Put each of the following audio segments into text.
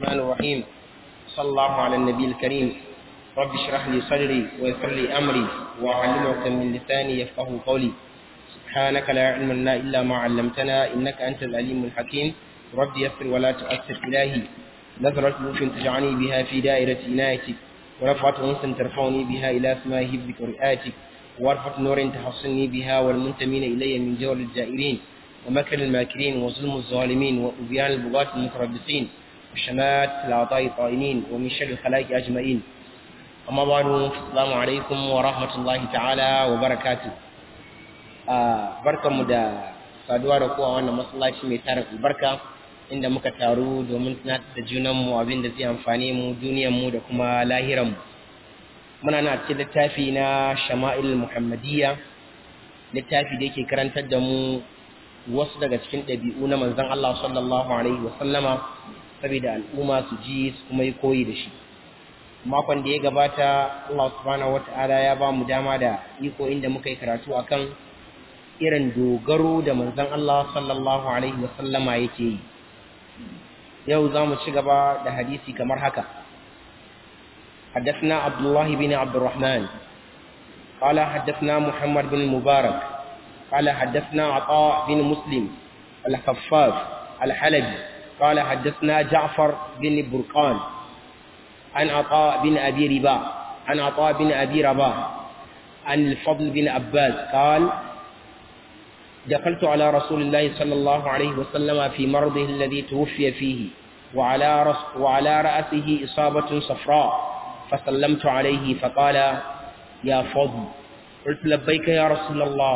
الرحمن الرحيم صلى الله على النبي الكريم رب اشرح لي صدري ويسر لي أمري وأعلم عقدة من لساني يفقه قولي سبحانك لا علم لنا إلا ما علمتنا إنك أنت العليم الحكيم رب يسر ولا تؤثر إلهي نظرة لطف تجعلني بها في دائرة عنايتك ورفعة أنس ترفعني بها إلى سماء هبك ورئاتك وارفة نور تحصني بها والمنتمين إلي من جور الجائرين ومكر الماكرين وظلم الظالمين وأبيان البغاة المتربصين وشمات العطاء الطائنين ومن شر الخلائق أجمعين أما بعد السلام عليكم ورحمة الله تعالى وبركاته barkanmu da saduwa da kowa wannan masallaci mai tara albarka inda muka taru domin tunatar da junanmu abin da zai amfane mu duniyarmu da kuma lahiranmu muna na cikin littafi na shama'il muhammadiyya littafi da yake karantar da mu wasu daga cikin ɗabi'u na manzon Allah sallallahu alaihi wasallama saboda al'umma su ji su kuma yi koyi da shi makon da ya gabata Allah subhanahu wata'ala ya ba mu dama da iko inda muka yi karatu akan irin dogaro da manzon Allah sallallahu alaihi wasallama yake yi yau za mu ci gaba da hadisi kamar haka حدثنا عبد الله بن عبد الرحمن قال حدثنا محمد بن المبارك قال حدثنا عطاء بن مسلم الخفاف الحلبي قال حدثنا جعفر بن برقان عن عطاء بن أبي رباح عن عطاء بن أبي رباح عن الفضل بن عباس قال دخلت على رسول الله صلى الله عليه وسلم في مرضه الذي توفي فيه وعلى, رس وعلى رأسه إصابة صفراء فسلمت عليه فقال يا فضل قلت لبيك يا رسول الله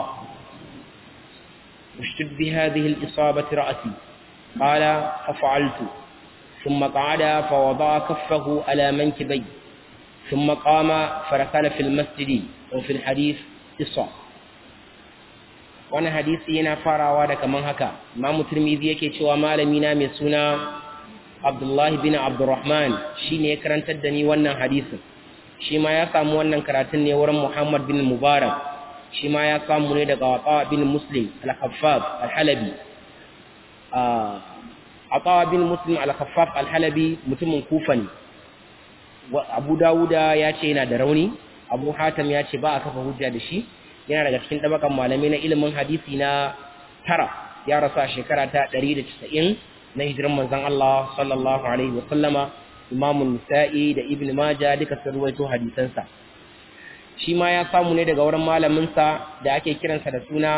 اشتد بهذه الإصابة رأسي قال ففعلت ثم قعد فوضع كفه على منكبي ثم قام فركل في المسجد وفي الحديث إصابة wani hadisi yana farawa da kaman haka imamu turmizi yake cewa malami na mai suna abdullahi bin abdurrahman shine ya karantar da ni wannan hadisin shi ma ya samu wannan karatun ne wurin muhammad bin mubarak shi ma ya samu ne daga wata bin muslim al-khaffaf al-halabi a bin muslim al-khaffaf al-halabi mutumin kufa ne abu dawuda ya ce yana da rauni abu hatam ya ce ba a kafa hujja da shi yana daga cikin ɗabakan malamai na ilimin hadisi na tara ya rasu a shekara ta 190 na hijiran manzon Allah sallallahu alaihi wa sallama Imam Nisa'i da Ibn Majah duka sun ruwaito hadisansa shi ma ya samu ne daga wurin malamin sa da ake kiransa da suna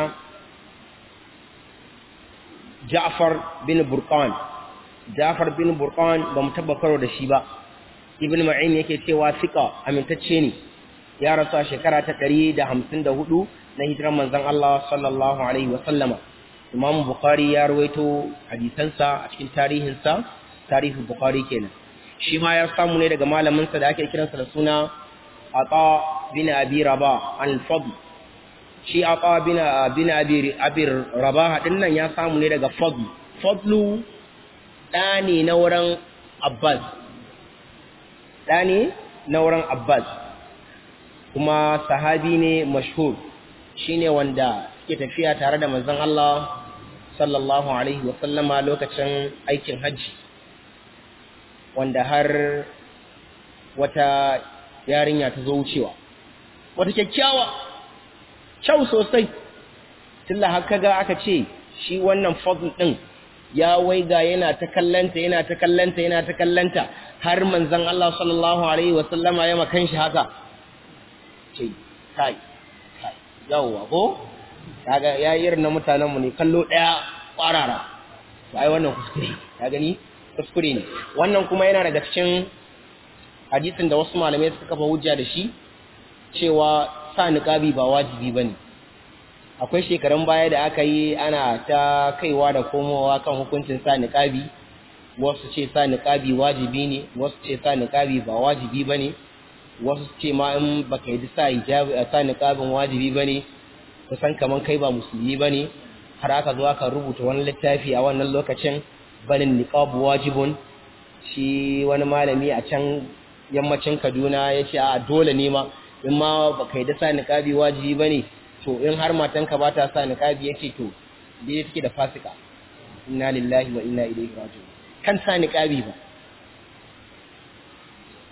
Ja'far bin Burqan Ja'far bin Burqan ba mu tabbakaro da shi ba Ibn Ma'in yake cewa fiqa amintacce ne ya rasu a shekara ta ɗari da hamsin da hudu na hijiran manzan Allah sallallahu Alaihi wasallama. Imam Bukhari ya rawaito hadisansa a cikin tarihinsa, tarihin Bukhari kenan. Shi ma ya samu ne daga malaminsa da ake kiransa da suna Ata bin Abi Rabah al-Fadl. Shi Ata bin bin Abi Abi Rabah din nan ya samu ne daga Fadl. Fadlu ɗa ne na wurin Abbas. Ɗa ne na wurin Abbas. kuma sahabi ne mashhur shine wanda suke tafiya tare da manzon Allah sallallahu alaihi wa sallama lokacin aikin hajji wanda har wata yarinya ta zo wucewa wata kyakkyawa kyau sosai tilla haka ga aka ce shi wannan fadl din ya waiga yana ta kallanta yana ta kallanta yana ta kallanta har manzon Allah sallallahu alaihi wa sallama ya makan shi haka ce kai kai yawwa ko kaga ya irin na mutanen mu ne kallo daya kwarara ai wannan kuskure ka gani kuskure ne wannan kuma yana daga cikin hadisin da wasu malamai suka kafa hujja da shi cewa sa niqabi ba wajibi bane akwai shekarun baya da aka yi ana ta kaiwa da komowa kan hukuncin sa niqabi wasu ce sa niqabi wajibi ne wasu ce sa niqabi ba wajibi bane wasu ce ma in baka yi sa hijabi a sa niqabin wajibi bane kusan kaman kai ba musulmi bane har aka zo aka rubuta wani littafi a wannan lokacin banin niqab wajibun shi wani malami a can yammacin Kaduna ya ce a dole ne ma in ma baka yi da sa niqabi wajibi bane to in har matanka ba ta sa niqabi yace to dai take da fasika inna lillahi wa inna ilaihi raji'un kan sa niqabi ba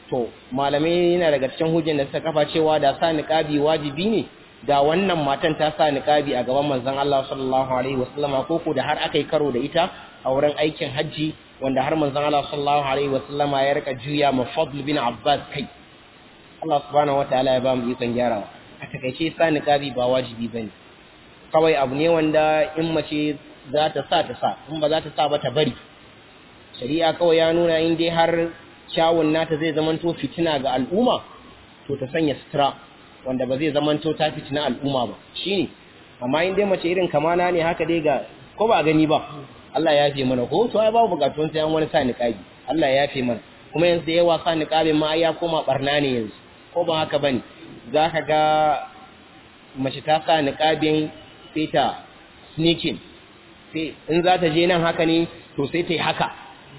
to malamai yana daga cikin hujjan da suka kafa cewa da sa niqabi wajibi ne da wannan matan ta sa niqabi a gaban manzon Allah sallallahu alaihi wasallama ko ko da har aka yi karo da ita a wurin aikin hajji wanda har manzon Allah sallallahu alaihi wasallama ya rika juya ma Fadl bin Abbas kai Allah subhanahu wataala ya ba mu ikon gyarawa a takaice sa niqabi ba wajibi bane kawai abu ne wanda in mace za ta sa ta sa in ba za ta sa ba ta bari shari'a kawai ya nuna in dai har kyawun nata zai zamanto fitina ga al'umma to ta sanya sutura wanda ba zai zamanto ta fitina al'umma ba shine amma in dai mace irin kamana ne haka dai ga ko ba gani ba Allah ya yafe mana ko to ai babu bukatun sai an wani sa niqabi Allah ya yafe mana kuma yanzu da yawa sa niqabin ma ya koma barna ne yanzu ko ba haka bane zaka ga mace ta sa niqabin sai ta sneaking sai in za ta je nan haka ne to sai ta yi haka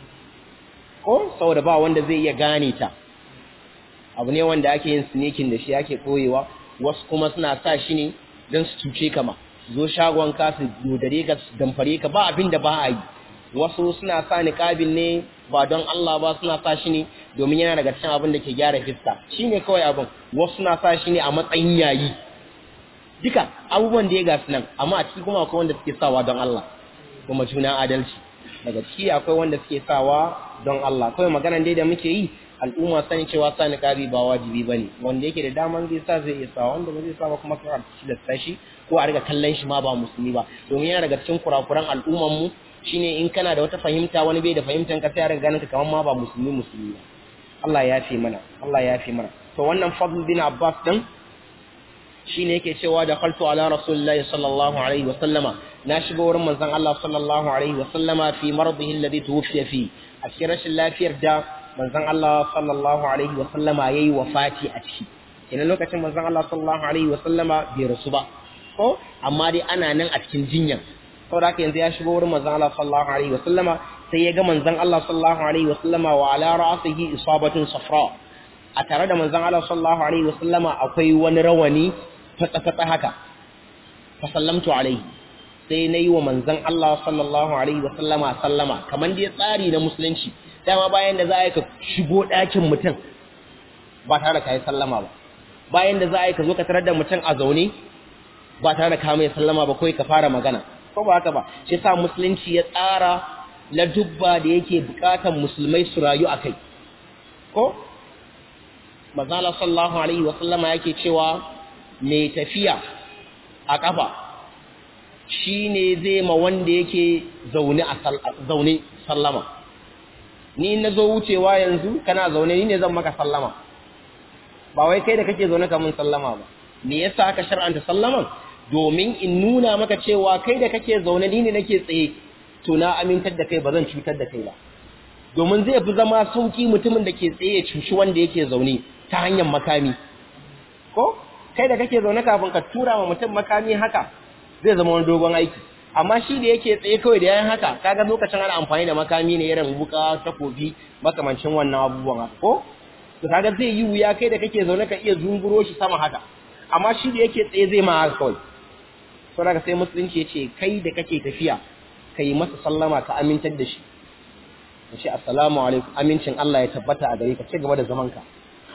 ko saboda ba wanda zai iya gane ta abu ne wanda ake yin sneaking da shi ake koyewa wasu kuma suna sa shi ne don su cuce ka ma zo shagon ka su dodare ka su damfare ka ba abin da ba a yi wasu suna sa niqabin ne ba don Allah ba suna sa shi ne domin yana daga cikin abin da ke gyara fiska shine kawai abin wasu suna sa shi ne a matsayin yayi duka abubuwan da ya gasu nan amma a ciki kuma akwai wanda suke sawa don Allah kuma juna adalci daga ciki akwai wanda suke sawa don Allah kawai maganan dai da muke yi al'umma sani cewa sa niqabi ba wajibi bane wanda yake da daman zai sa zai iya sa wanda ba zai sa ba kuma ka ci da tashi ko a riga kallon shi ma ba musulmi ba domin yana daga cikin kurakuran al'umman mu shine in kana da wata fahimta wani bai da fahimtan ka sai a riga ganin ka kamar ma ba musulmi musulmi ba Allah ya fi mana Allah ya fi mana to wannan fadl bin Abbas din shine yake cewa da khaltu ala rasulillahi sallallahu alaihi wa sallama na shiga wurin manzon Allah sallallahu alaihi wa sallama fi maradihi alladhi tuwfiya fi a cikin rashin lafiyar da manzon Allah sallallahu alaihi wa sallama yayi wafati a ciki kenan lokacin manzon Allah sallallahu alaihi wa sallama bai rasu ba ko amma dai ana nan a cikin jinya saboda haka yanzu ya shigo wurin manzon Allah sallallahu alaihi wa sallama sai ya ga manzon Allah sallallahu alaihi wa sallama wa ala ra'sihi isabatun safra a tare da manzon Allah sallallahu alaihi wa sallama akwai wani rawani fatsa-fatsa haka fa sallamtu alaihi sai na yi wa manzan Allah sallallahu alaihi wa sallama sallama kamar dai tsari na musulunci dama bayan da za a yi ka shigo ɗakin mutum ba tare da ka yi sallama ba bayan da za a yi ka zo ka tarar da mutum a zaune ba tare da ka mai sallama ba kawai ka fara magana ko ba haka ba shi sa musulunci ya tsara la dubba da yake bukatan musulmai su rayu a kai ko manzala sallallahu alaihi wa sallama yake cewa mai tafiya a ƙafa shi ne zai ma wanda yake zaune sallama ni na zo wucewa yanzu kana zaune ni ne zan maka sallama ba wai kai da kake zaune kamun sallama ba me yasa aka shar'anta sallaman domin in nuna maka cewa kai da kake zaune ni ne nake tsaye to na amintar da kai ba zan cutar da kai ba domin zai fi zama sauki mutumin da ke tsaye ya cuci wanda yake zaune ta hanyar makami ko kai da kake zaune kafin ka tura wa mutum makami haka zai zama wani dogon aiki amma shi da yake tsaye kawai da yayin haka kaga lokacin ana amfani da makami ne irin wuka takobi makamancin wannan abubuwan ko to kaga zai yi wuya kai da kake zaune ka iya zunguro shi sama haka amma shi da yake tsaye zai ma haka kawai to daga sai musulunci yace kai da kake tafiya kai masa sallama ka amintar da shi yace assalamu alaikum amincin Allah ya tabbata a gare ka ci gaba da zaman ka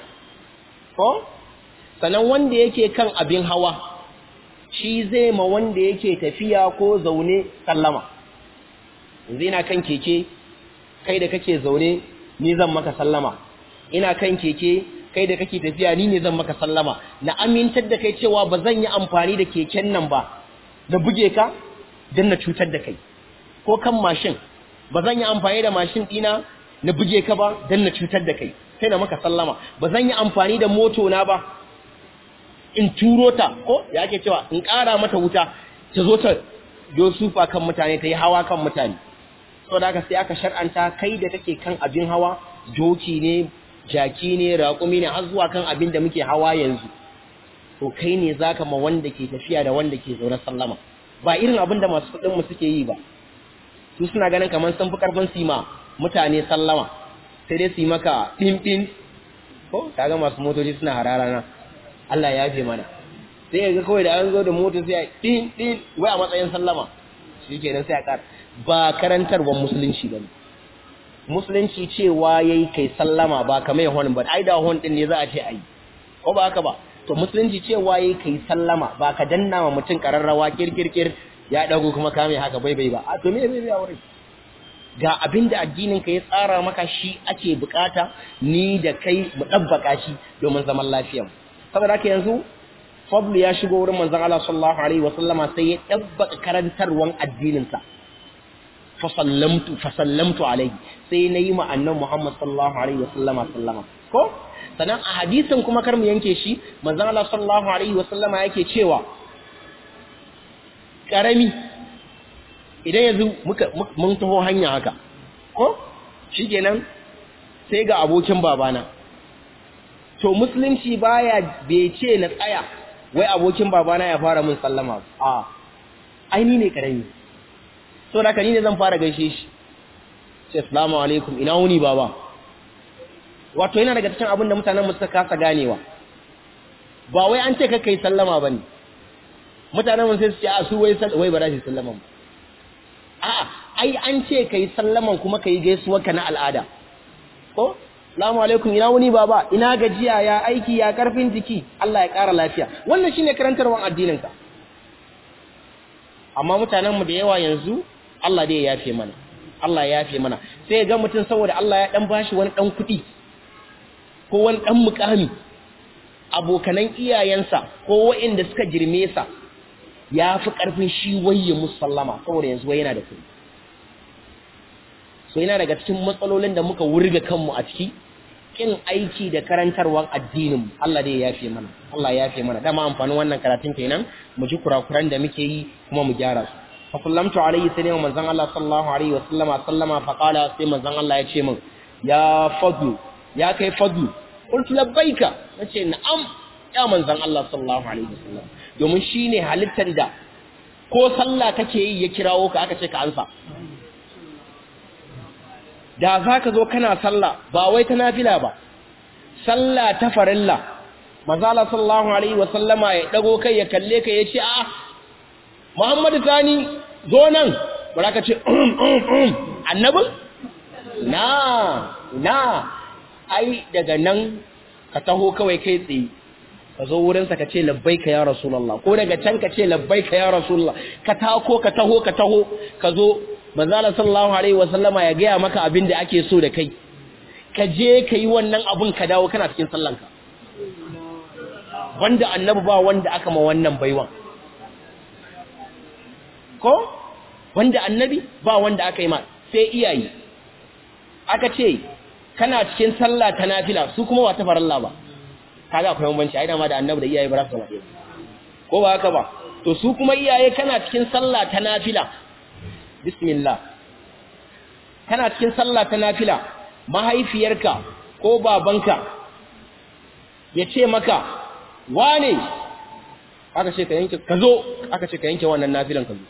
ko sannan wanda yake kan abin hawa shi zai ma wanda yake tafiya ko zaune sallama yanzu ina kan keke kai da kake zaune ni zan maka sallama ina kan keke kai da kake tafiya ni ne zan maka sallama na amintar da kai cewa ba zan yi amfani da keken nan ba da buge ka don na cutar da kai ko kan mashin ba zan yi amfani da mashin ɗina na buge ka ba don na cutar da kai sai na maka sallama ba zan yi amfani da moto na ba in turo ta ko ya ake cewa in ƙara mata wuta ta zo ta yo sufa kan mutane ta yi hawa kan mutane saboda haka sai aka shar'anta kai da kake kan abin hawa joki ne jaki ne raƙumi ne har zuwa kan abin da muke hawa yanzu to kai ne zaka ma wanda ke tafiya da wanda ke zaune sallama ba irin abin da masu kuɗin mu suke yi ba su suna ganin kamar sun fi karfin su ma mutane sallama sai dai su yi maka ɗin ko kaga masu motoci suna harara na Allah ya yafe mana sai ga kawai da an zo da mota sai a ɗin ɗin wai a matsayin sallama shi kenan sai a ƙara ba karantarwar musulunci ba musulunci cewa yayi kai sallama ba kamar hon ba ai da hon din ne za a ce ai ko ba haka ba to musulunci cewa yayi kai sallama ba ka danna wa mutum kararrawa kirkirkir ya dago kuma kame haka bai bai ba a to me bai bai aure ga abinda addinin ka ya tsara maka shi ake bukata ni da kai mu dabbaka shi domin zaman lafiya saboda haka yanzu fadlu ya shigo wurin manzon Allah sallallahu alaihi wasallama sai ya dabbaka karantarwan addinin sa fa sallamtu fa sallamtu alaihi sai nayi ma annabi Muhammad sallallahu alaihi wasallama sallama ko sanan a hadisin kuma kar mu yanke shi manzon Allah sallallahu alaihi wasallama yake cewa karami idan yanzu muka mun taho hanya haka ko shikenan sai ga abokin babana to musulunci baya bai ce na tsaya wai abokin babana ya fara min sallama a ai ni ne karami so da ni ne zan fara gaishe shi sai assalamu alaikum ina wuni baba wato yana daga cikin abin da mutanen mu suka kasa ganewa ba wai an ce ka kai sallama bane mutanen mu sai su ce a su wai wai ba za su sallama ba a'a ai an ce kai sallaman kuma kai gaisuwar ka na al'ada ko Assalamu alaikum ina wuni baba ina gajiya ya aiki ya karfin jiki Allah ya ƙara lafiya wannan shine karantarwar addinin ka amma mutanen mu da yawa yanzu Allah dai ya yafe mana Allah ya yafe mana sai ga mutum saboda Allah ya dan bashi wani dan kuɗi ko wani dan mukami abokanan iyayensa ko waɗanda suka girme sa ya fi ƙarfin shi waye musallama saboda yanzu wai yana da kuɗi so yana daga cikin matsalolin da muka wurga kanmu a ciki kin aiki da karantarwar addinin Allah dai ya yafe mana Allah ya yafe mana dama amfanin wannan karatun kenan mu ji kurakuran da muke yi kuma mu gyara su fa sallamtu alaihi sai manzon Allah sallallahu alaihi wasallama sallama fa qala sai manzon Allah ya ce min ya fadlu ya kai fadlu qultu labbaika nace na'am ya manzon Allah sallallahu alaihi wasallam domin shine halittar da ko sallah kake yi ya kirawo ka aka ce ka ansa da za ka zo kana sallah ba wai ta nafila ba sallah ta farilla mazala sallallahu alaihi wa sallama ya dago kai ya kalle ka ya ce a muhammadu sani zo nan ba ka ce annabin na na ai daga nan ka taho kawai kai tsaye ka zo wurinsa ka ce labbaika ya rasulallah ko daga can ka ce labbaika ya rasulallah ka tako ka taho ka taho ka zo manzala sallallahu alaihi wasallama ya gaya maka abin da ake so da kai ka je ka yi wannan abin ka dawo kana cikin sallanka wanda annabi ba wanda aka ma wannan baiwan ko wanda annabi ba wanda aka yi ma sai iyaye aka ce kana cikin sallah ta nafila su kuma wata faralla ba kaga akwai bambanci ai dama da annabi da iyaye ba za su zama ko ba haka ba to su kuma iyaye kana cikin sallah ta nafila bismillah kana cikin sallah ta nafila mahaifiyarka ko babanka ya ce maka wane aka ce ka yanke ka zo aka ce ka yanke wannan nafilan ka zo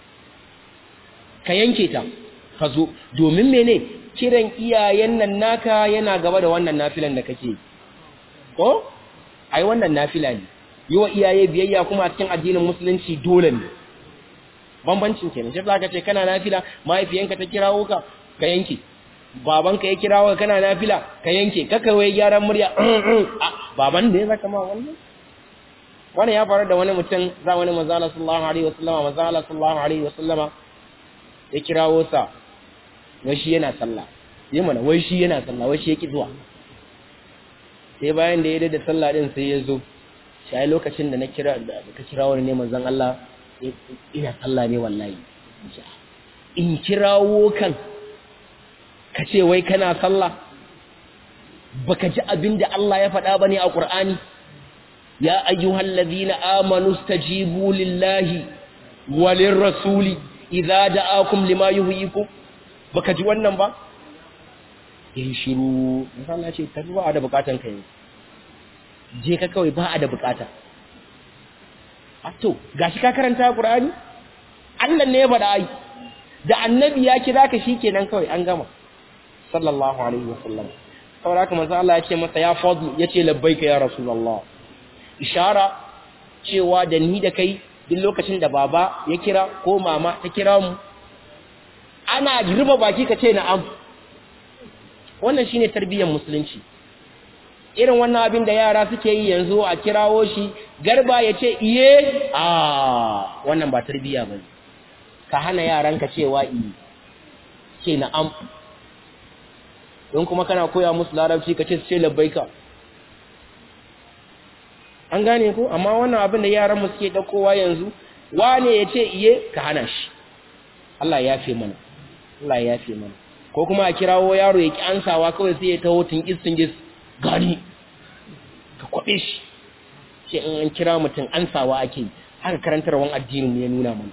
ka yanke ta ka zo domin mene kiran iyayen nan naka yana gaba da wannan nafilan da kake ko ai wannan nafila ne yi wa iyaye biyayya kuma a cikin addinin musulunci dole ne bambancin kenan shi zaka ce kana nafila mahaifiyanka ta kirawo ka ka yanke babanka ya kirawo ka kana nafila ka yanke kaka wai gyaran murya baban ne zaka ma wannan wannan ya faru da wani mutum za wani manzo Allah sallallahu alaihi wasallama manzo Allah sallallahu alaihi wasallama ya kirawo sa wai shi yana sallah yi mana wai shi yana sallah wai shi yake zuwa sai bayan da ya da sallah din sai ya zo shi lokacin da na kira da ka kirawo ne manzon Allah ina sallah ne wallahi in kirawo kan ka ce wai kana sallah baka ji abin da Allah ya faɗa bane a Qur'ani ya ayyuhal ladina amanu stajibu lillahi walir rasuli idza da'akum lima yuhyikum baka ji wannan ba eh shiru Allah ce ta ba da bukatan kai je ka kawai ba a da bukata to gashi ka karanta Qur'ani Allah ne ya faɗa ai da annabi ya kira ka shikenan kawai an gama sallallahu alaihi wasallam saboda haka manzo Allah ya ce masa ya fadlu yace labbaika ya rasulullah ishara cewa da ni da kai duk lokacin da baba ya kira ko mama ta kira mu ana girba baki ka ce na'am wannan shine tarbiyyar musulunci irin wannan abin da yara suke yi yanzu a kirawo shi garba ya ce iye a wannan ba tarbiyya ba ka hana yaranka cewa iye ce na am don kuma kana koya musu larabci ka ce su ce labbaika an gane ko amma wannan abin da yaran mu suke daukowa yanzu wane ya ce iye ka hana shi Allah ya fi mana Allah ya fi mana ko kuma a kirawo yaro ya ki ansawa kawai sai ya taho tingis tingis gani ka kwabe shi ce in an kira mutum ansawa ake haka karantarwan addinin ya nuna mana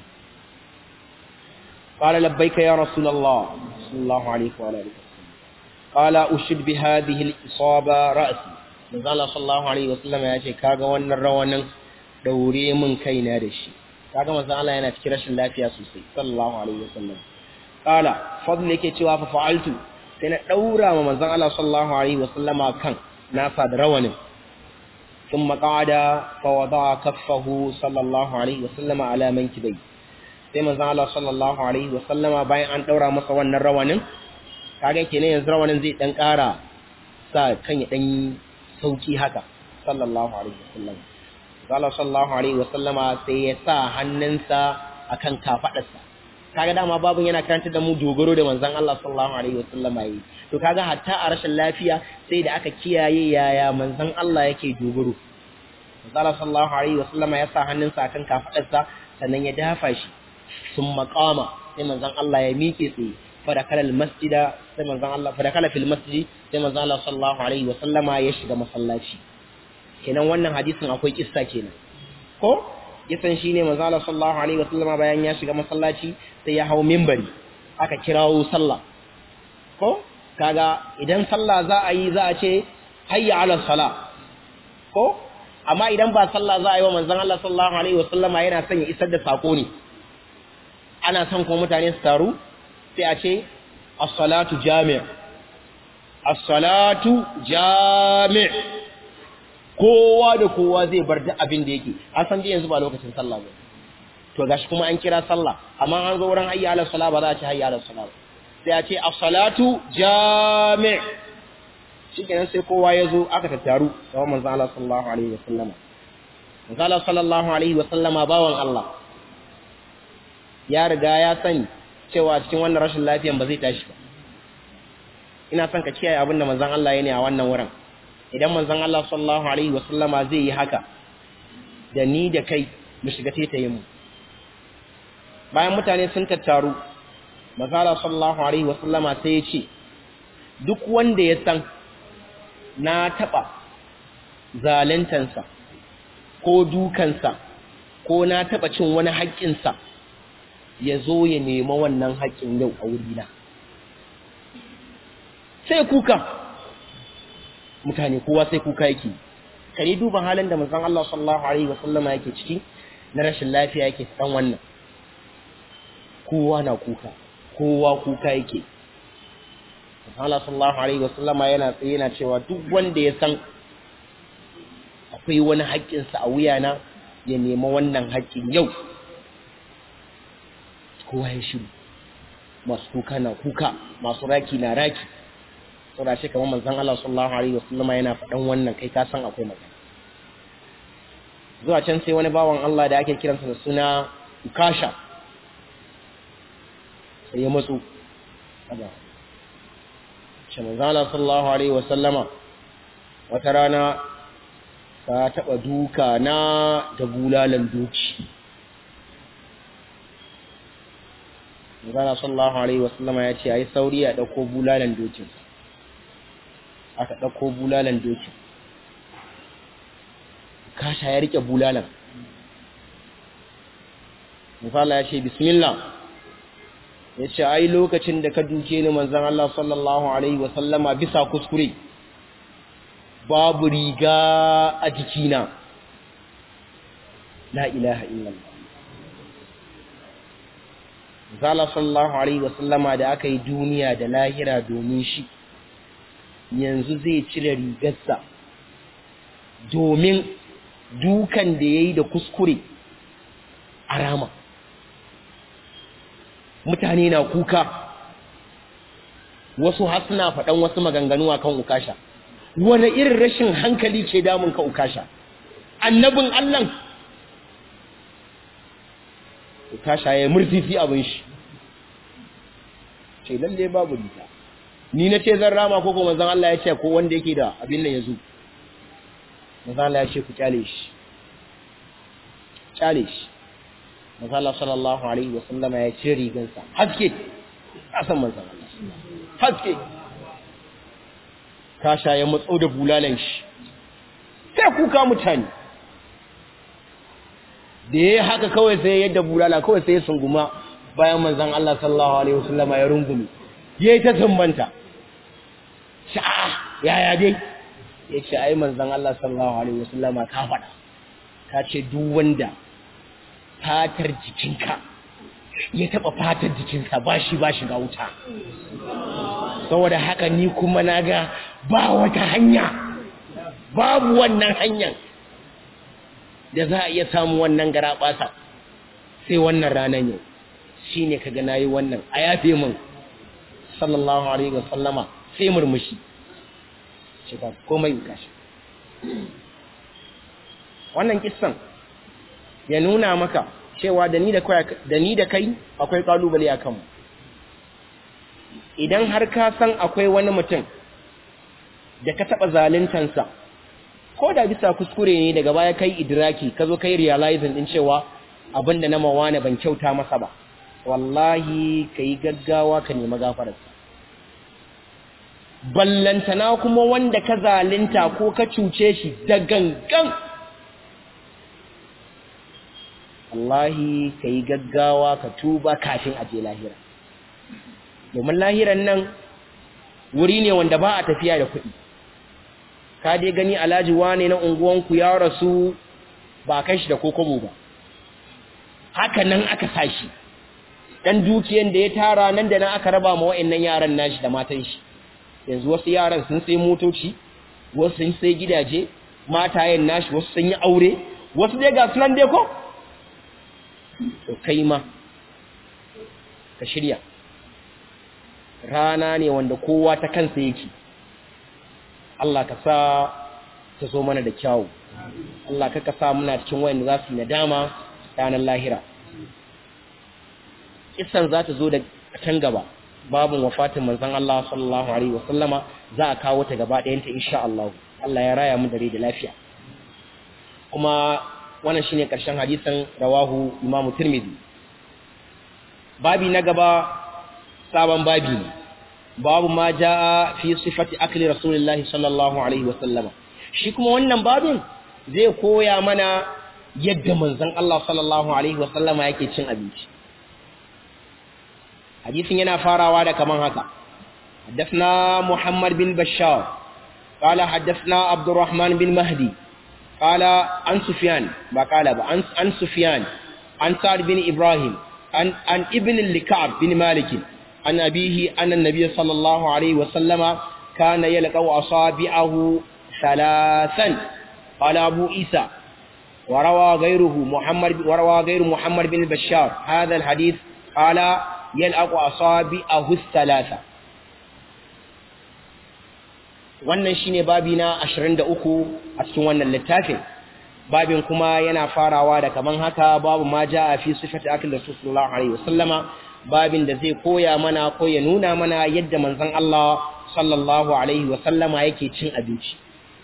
قال لبيك يا رسول الله صلى الله عليه وعلى اله قال اشد بهذه الاصابه راسي manzo Allah sallallahu alaihi wasallam ya ce kaga wannan rawanin daure min kaina da shi kaga manzo Allah yana cikin rashin lafiya sosai sallallahu alaihi wasallam qala fadl yake cewa fa fa'altu sai na daura ma manzo Allah sallallahu alaihi wasallama kan nasa da rawanin thumma qa'ada fa wada'a kaffahu sallallahu alaihi wasallama ala mankibai sai manzo Allah sallallahu alaihi wasallama bayan an daura masa wannan rawanin kaga kenan yanzu rawanin zai dan kara sa kan ya dan sauki haka sallallahu alaihi wasallam Allah sallallahu alaihi wasallama sai ya sa hannunsa akan kafadarsa kaga dama babun yana karanta da mu dogaro da manzon Allah sallallahu alaihi wasallama yi to kaga hatta a rashin lafiya sai da aka kiyaye yaya manzon Allah yake dogaro Allah sallallahu alaihi wasallama ya sa hannunsa akan kafadarsa sannan ya dafa shi sun maqama sai manzon Allah ya miƙe tsaye fadakala almasjida sai manzon Allah fadakala fil masjid sai manzon Allah sallallahu alaihi wa sallama ya shiga masallaci kenan wannan hadisin akwai kissa kenan ko kisan shine manzon Allah sallallahu alaihi wa sallama bayan ya shiga masallaci sai ya hawo minbari aka kirawo sallah ko kaga idan sallah za a yi za a ce hayya ala salah ko amma idan ba sallah za a yi wa manzon Allah sallallahu alaihi wa sallama yana son ya isar da sako ne ana son kuma mutane su taru sai a ce as-salatu jami' as-salatu jami' kowa da kowa zai bar duk abin da yake an san dai yanzu ba lokacin sallah ba to gashi kuma an kira sallah amma an zo wurin hayya ala salat ba za a ce hayya ala salat sai a ce as-salatu jami' shikenan sai kowa ya zo aka tattaru gaban manzon Allah sallallahu alaihi wasallama manzon Allah sallallahu alaihi wasallama bawan Allah ya riga ya sani cewa cikin wannan rashin lafiyan ba zai tashi ba ina son ka kiyaye abin da manzon Allah ya ne a wannan wurin idan manzon Allah sallallahu alaihi wasallama zai yi haka da ni da kai mu shiga tetayen mu bayan mutane sun tattaru manzon Allah sallallahu alaihi wasallama sai ya ce duk wanda ya san na taba zalantansa ko dukansa ko na taba cin wani haƙƙinsa ya zo ya nema wannan haƙƙin yau a wurina sai kuka mutane kowa sai kuka yake kare duba halin da manzon Allah sallallahu alaihi wasallama yake ciki na rashin lafiya yake dan wannan kowa na kuka kowa kuka yake Allah sallallahu alaihi wasallama yana tsaye yana cewa duk wanda ya san akwai wani haƙƙinsa a wuyana ya nema wannan haƙƙin yau kowa ya shiru masu kuka na kuka masu raki na raki saboda shi kamar manzon Allah sallallahu alaihi wasallama yana faɗan wannan kai ka san akwai magana zuwa can sai wani bawan Allah da ake kiransa da suna Ukasha sai ya matsu kaza shi manzon Allah sallallahu alaihi wasallama wata rana ka taɓa duka na da bulalan doki Manzana sallallahu Alaihi wasallama ya ce, "Ai, sauri a ɗauko bulalan dokin." Aka ɗauko bulalan dokin. Kasha ya riƙe bulalan. Misala ya ce, "Bismillah." Ya ce, "Ai, lokacin da ka duke ni manzan Allah sallallahu Alaihi wasallama bisa kuskure, babu riga a jikina." La ilaha illallah. Zala sallallahu Alaihi wasallama da aka yi duniya da lahira domin shi, yanzu zai cire rigarsa domin dukan da ya yi da kuskure a rama. Mutane na kuka, wasu har suna faɗan wasu maganganu akan ukasha wani irin rashin hankali ke damun ka ukasha annabin Allah ukasha ya murfifi abin shi ce lalle babu nita ni na ce zan rama ko kuma zan Allah ya ce ko wanda yake da abin nan ya zo manzon Allah ya ce ku kyale shi kyale shi manzon Allah sallallahu alaihi wa sallama ya ce rigansa haske kasan manzon Allah haske kasha ya matso da bulalan shi sai kuka mutane da ya haka kawai sai yadda bulala kawai sai ya sunguma bayan manzan Allah sallallahu alaihi wasallama ya rungumi ya yi ta tambanta sha'a yaya dai ya ce ai manzan Allah sallallahu alaihi wasallama ka faɗa ka ce duk wanda fatar jikinka ya taɓa fatar jikinsa ba shi ba shiga wuta saboda haka ni kuma na ga ba wata hanya babu wannan hanyar da za a iya samu wannan gara ɓasa sai wannan ranar yau shi ne ka gana yi wannan a yafe min sallallahu alaihi wa sallama sai murmushi ce ba komai gashi wannan kissan ya nuna maka cewa da ni da kai akwai kalubale a kanmu idan har ka san akwai wani mutum da ka taɓa zaluntansa ko da bisa kuskure ne daga baya kai idraki ka zo kai realizing din cewa abinda na mawana ban kyauta masa ba wallahi kai gaggawa ka nemi gafararsa ballantana kuma wanda ka zalunta ko ka cuce shi da gangan wallahi kai gaggawa ka tuba kafin a je lahira domin lahiran nan wuri ne wanda ba a tafiya da kuɗi ka dai gani alhaji wane na unguwanku ya rasu ba kai shi da kokobo ba haka nan aka sashi dan dukiyan da ya tara nan da nan aka raba ma wa'annan yaran nashi da matan shi yanzu wasu yaran sun sai motoci wasu sun sai gidaje matayen nashi wasu sun yi aure wasu dai ga sunan dai ko to kai ma ka shirya rana ne wanda kowa ta kansa yake Allah ka sa ta zo mana da kyawu Allah ka sa muna cikin wayanda za su nadama ranar lahira kissan za ta zo da can gaba babun wafatin manzon Allah sallallahu alaihi wasallama za a kawo ta gaba ɗayanta insha Allah Allah ya raya mu dare da lafiya kuma wannan shine karshen hadisin rawahu Imam Tirmidhi babi na gaba sabon babi ne babu ma jaa fi sifati akli rasulillahi sallallahu alaihi wasallama shi kuma wannan babin zai koya mana yadda manzon Allah sallallahu alaihi wasallama yake cin abinci hadisin yana farawa da kaman haka حدثنا محمد بن بشار قال حدثنا عبد الرحمن بن مهدي قال عن سفيان قال عن عن سفيان عن سعد بن ابراهيم عن عن ابن لكعب بن مالك عن أبيه أن النبي صلى الله عليه وسلم كان يلقى أصابعه ثلاثا قال أبو إيسى وروى غيره محمد وروى غير محمد بن بشار هذا الحديث قال يلقى أصابعه الثلاثة wannan shine babi na 23 a cikin wannan littafin babin kuma yana farawa da kaman haka babu ma jaa fi sifati akil rasul sallallahu alaihi wasallama babin da zai koya mana ko ya nuna mana yadda manzon Allah sallallahu alaihi wasallama yake cin abinci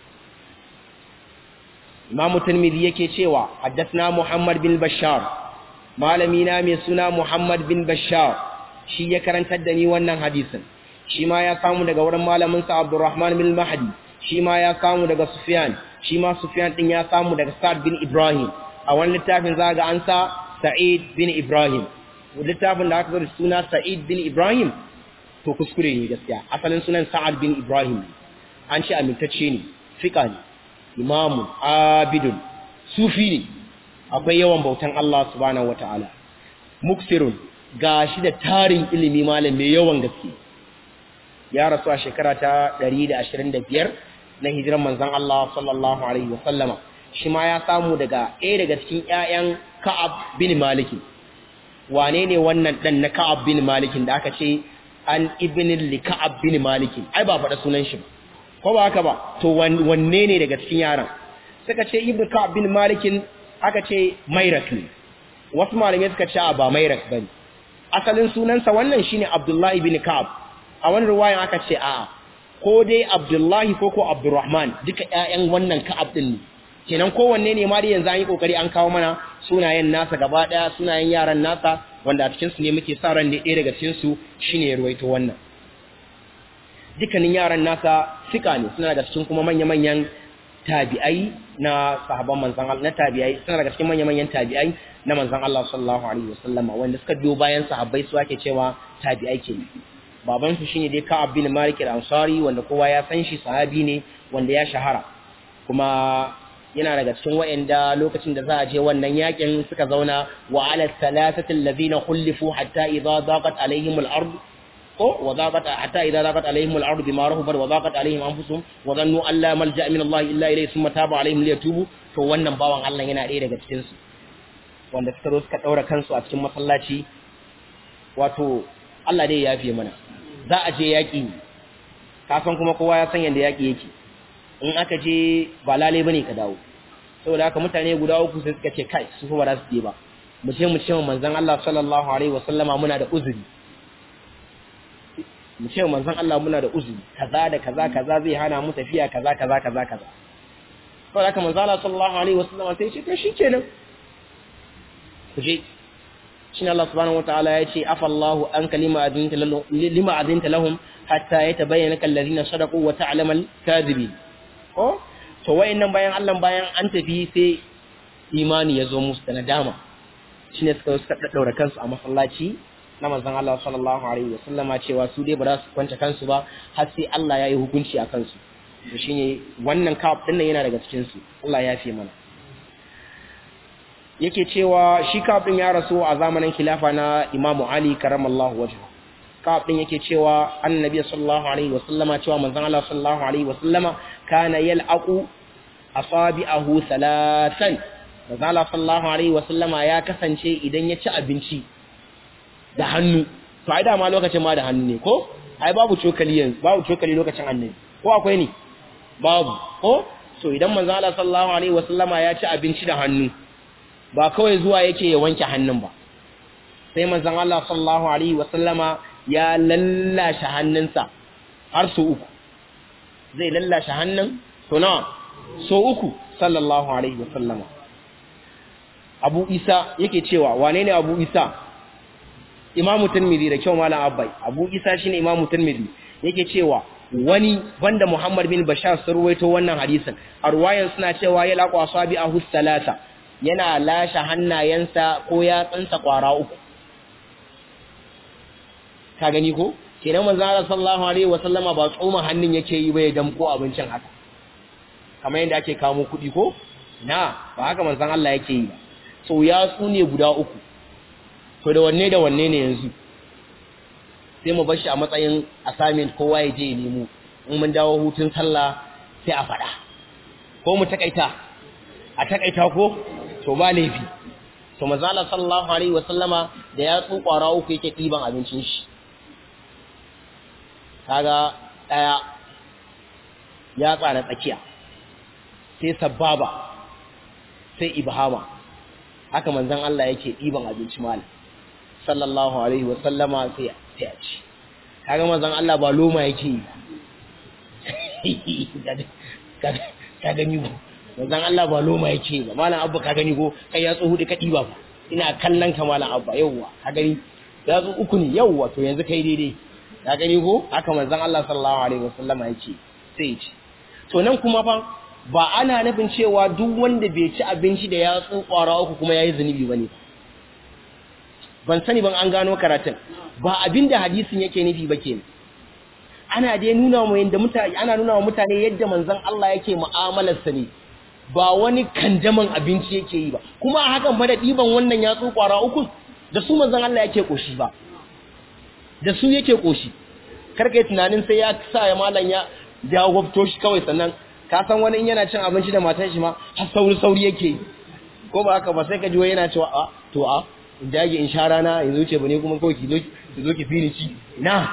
Imam Tirmidhi yake cewa haddathna Muhammad bin Bashar malami na mai suna Muhammad bin Bashar shi ya karantar da ni wannan hadisin shi ma ya samu daga wurin malamin sa Abdurrahman bin Mahdi shi ma ya samu daga Sufyan shi ma Sufyan din ya samu daga Sa'd bin Ibrahim a wani littafin zaga an sa Sa'id bin Ibrahim littafin da aka zo da suna Sa'id bin Ibrahim to kuskure ne gaskiya asalin sunan Sa'ad bin Ibrahim an ce amintacce ne fika ne imamu abidun sufi ne akwai yawan bautan Allah subhanahu wataala muksirun gashi da tarin ilimi malam mai yawan gaske ya rasu a shekara ta 125 na hijiran manzon Allah sallallahu alaihi wasallama shi ma ya samu daga ɗaya daga cikin ƴaƴan Ka'ab bin Malik wane ne wannan dan na Ka'ab bin Malik da aka ce an ibn lika'ab bin malik ai ba faɗa sunan shi ba ko ba haka ba to wanne ne daga cikin yaran suka ce ibn ka'ab bin malik aka ce mairak ne wasu malamai suka ce ba mairak bane asalin sunansa wannan shine abdullahi bin ka'ab a wani riwayan aka ce a'a ko dai abdullahi ko ko abdurrahman duka ƴaƴan wannan ka'ab din ne kenan kowanne ne ma dai yanzu an yi kokari an kawo mana sunayen nasa gaba daya sunayen yaran nasa wanda a cikin su ne muke sa ran ne ɗaya daga cikin su shine ya ruwaito wannan dukkanin yaran nasa sika ne suna daga cikin kuma manya-manyan tabi'ai na sahabban manzon Allah na tabi'ai suna daga cikin manya-manyan tabi'ai na manzon Allah sallallahu alaihi wasallam wanda suka biyo bayan sahabbai su ake cewa tabi'ai ke baban su shine dai Ka'ab bin Malik al-Ansari wanda kowa ya san shi sahabi ne wanda ya shahara kuma yana daga cikin wa'anda lokacin da za a je wannan yakin suka zauna wa ala thalathati alladhina khulifu hatta idha daqat alaihim al-ard ko wa daqat hatta idha daqat alaihim al-ard bima rahabat wa daqat alaihim anfusuhum wa dhannu an la malja'a min Allah illa ilayhi thumma taba alaihim liyatubu to wannan bawan Allah yana ɗaya daga cikin su wanda suka zo suka daura kansu a cikin masallaci wato Allah dai ya yafe mana za a je yaki kafin kuma kowa ya san yanda yaki yake in aka je ba lale bane ka dawo saboda haka mutane guda uku sai suka ce kai su fa ba za su je ba mu ce mu ce manzon Allah sallallahu alaihi wasallama muna da uzuri mu ce manzon Allah muna da uzuri kaza da kaza kaza zai hana mu tafiya kaza kaza kaza kaza saboda haka manzon Allah sallallahu alaihi wasallama sai ce to shikenan ku je shi Allah subhanahu wataala ya ce afallahu an kalima adinta lahum lima adinta lahum hatta yatabayyana kal ladina sadaqu wa ta'lamal kadhibin ko to wayannan bayan Allah bayan an tafi sai imani ya zo musu da nadama shine suka suka daddaura kansu a masallaci na manzon Allah sallallahu alaihi wasallama cewa su dai ba za su kwanta kansu ba har sai Allah ya yi hukunci a kansu to shine wannan kaf din nan yana daga cikin su Allah ya fi mana yake cewa shi kaf din ya rasu a zamanin khilafa na Imam Ali karamallahu wajhu kaf din yake cewa annabi sallallahu alaihi wasallama cewa manzon Allah sallallahu alaihi wasallama kana yal'aqu asabi'ahu salatan manzon Allah sallallahu alaihi wasallama ya kasance idan ya ci abinci da hannu to ai dama lokacin ma da hannu ne ko ai babu cokali yanzu babu cokali lokacin annabi ko akwai ne babu ko to idan manzon Allah sallallahu alaihi wasallama ya ci abinci da hannu ba kawai zuwa yake ya wanke hannun ba sai manzon Allah sallallahu alaihi wasallama ya lallashe hannunsa har so uku zai lallashe hannun to nawa so uku sallallahu alaihi wasallama Abu Isa yake cewa wane ne Abu Isa Imamu Tirmidhi da kyau malam Abbai Abu Isa shine Imamu Tirmidhi yake cewa wani banda Muhammad bin Bashar sun ruwaito wannan hadisin a ruwayan suna cewa ya laqwa sabi ahu salasa yana lashe hannayensa ko yatsunsa kwara uku ka gani ko kenan manzo Allah sallallahu alaihi wasallama ba tsoma hannun yake yi ba ya damko abincin haka kamar yadda ake kawo kuɗi ko na ba haka manzon Allah yake yi ba so ya ne guda uku to da wanne da wanne ne yanzu sai mu bar shi a matsayin assignment kowa ya je ya nemo in mun dawo hutun sallah sai a faɗa ko mu takaita a takaita ko to ba laifi to manzo Allah sallallahu alaihi wasallama da ya tsu kwara uku yake ɗiban abincin shi kaga daya ya tsara tsakiya sai sababa sai ibhama haka manzon Allah yake ɗiban abinci malam sallallahu alaihi wa sallama sai sai a ci kaga manzon Allah ba loma yake yi ka gani ko manzon Allah ba loma yake ba malam abba ka gani ko kai ya tsohu da ka ɗiba ba ina kallon ka malam abba yawwa ka gani ya zo uku ne yawwa to yanzu kai daidai ka gani ko haka manzon Allah sallallahu alaihi wa sallama yake sai ya ci to nan kuma fa ba ana nufin cewa duk wanda bai ci abinci da ya kwara uku kuma yayi zunubi bane ban sani ban an gano karatun ba abinda hadisin yake nufi ba kenan ana dai nuna mu yanda mutane ana nuna wa mutane yadda manzon Allah yake mu'amalar sa ne ba wani kanjaman abinci yake yi ba kuma a hakan fa da diban wannan ya kwara uku da su manzon Allah yake koshi ba da su yake koshi karka yi tunanin sai ya sa ya malam ya ya gwabto shi kawai sannan ka san wani in yana cin abinci da matan shi ma har sauri sauri yake ko ba haka ba sai ka ji wai yana cewa a to a in dage in sha rana in zuce bane kuma kawai ki zo ki zo ki fini ci na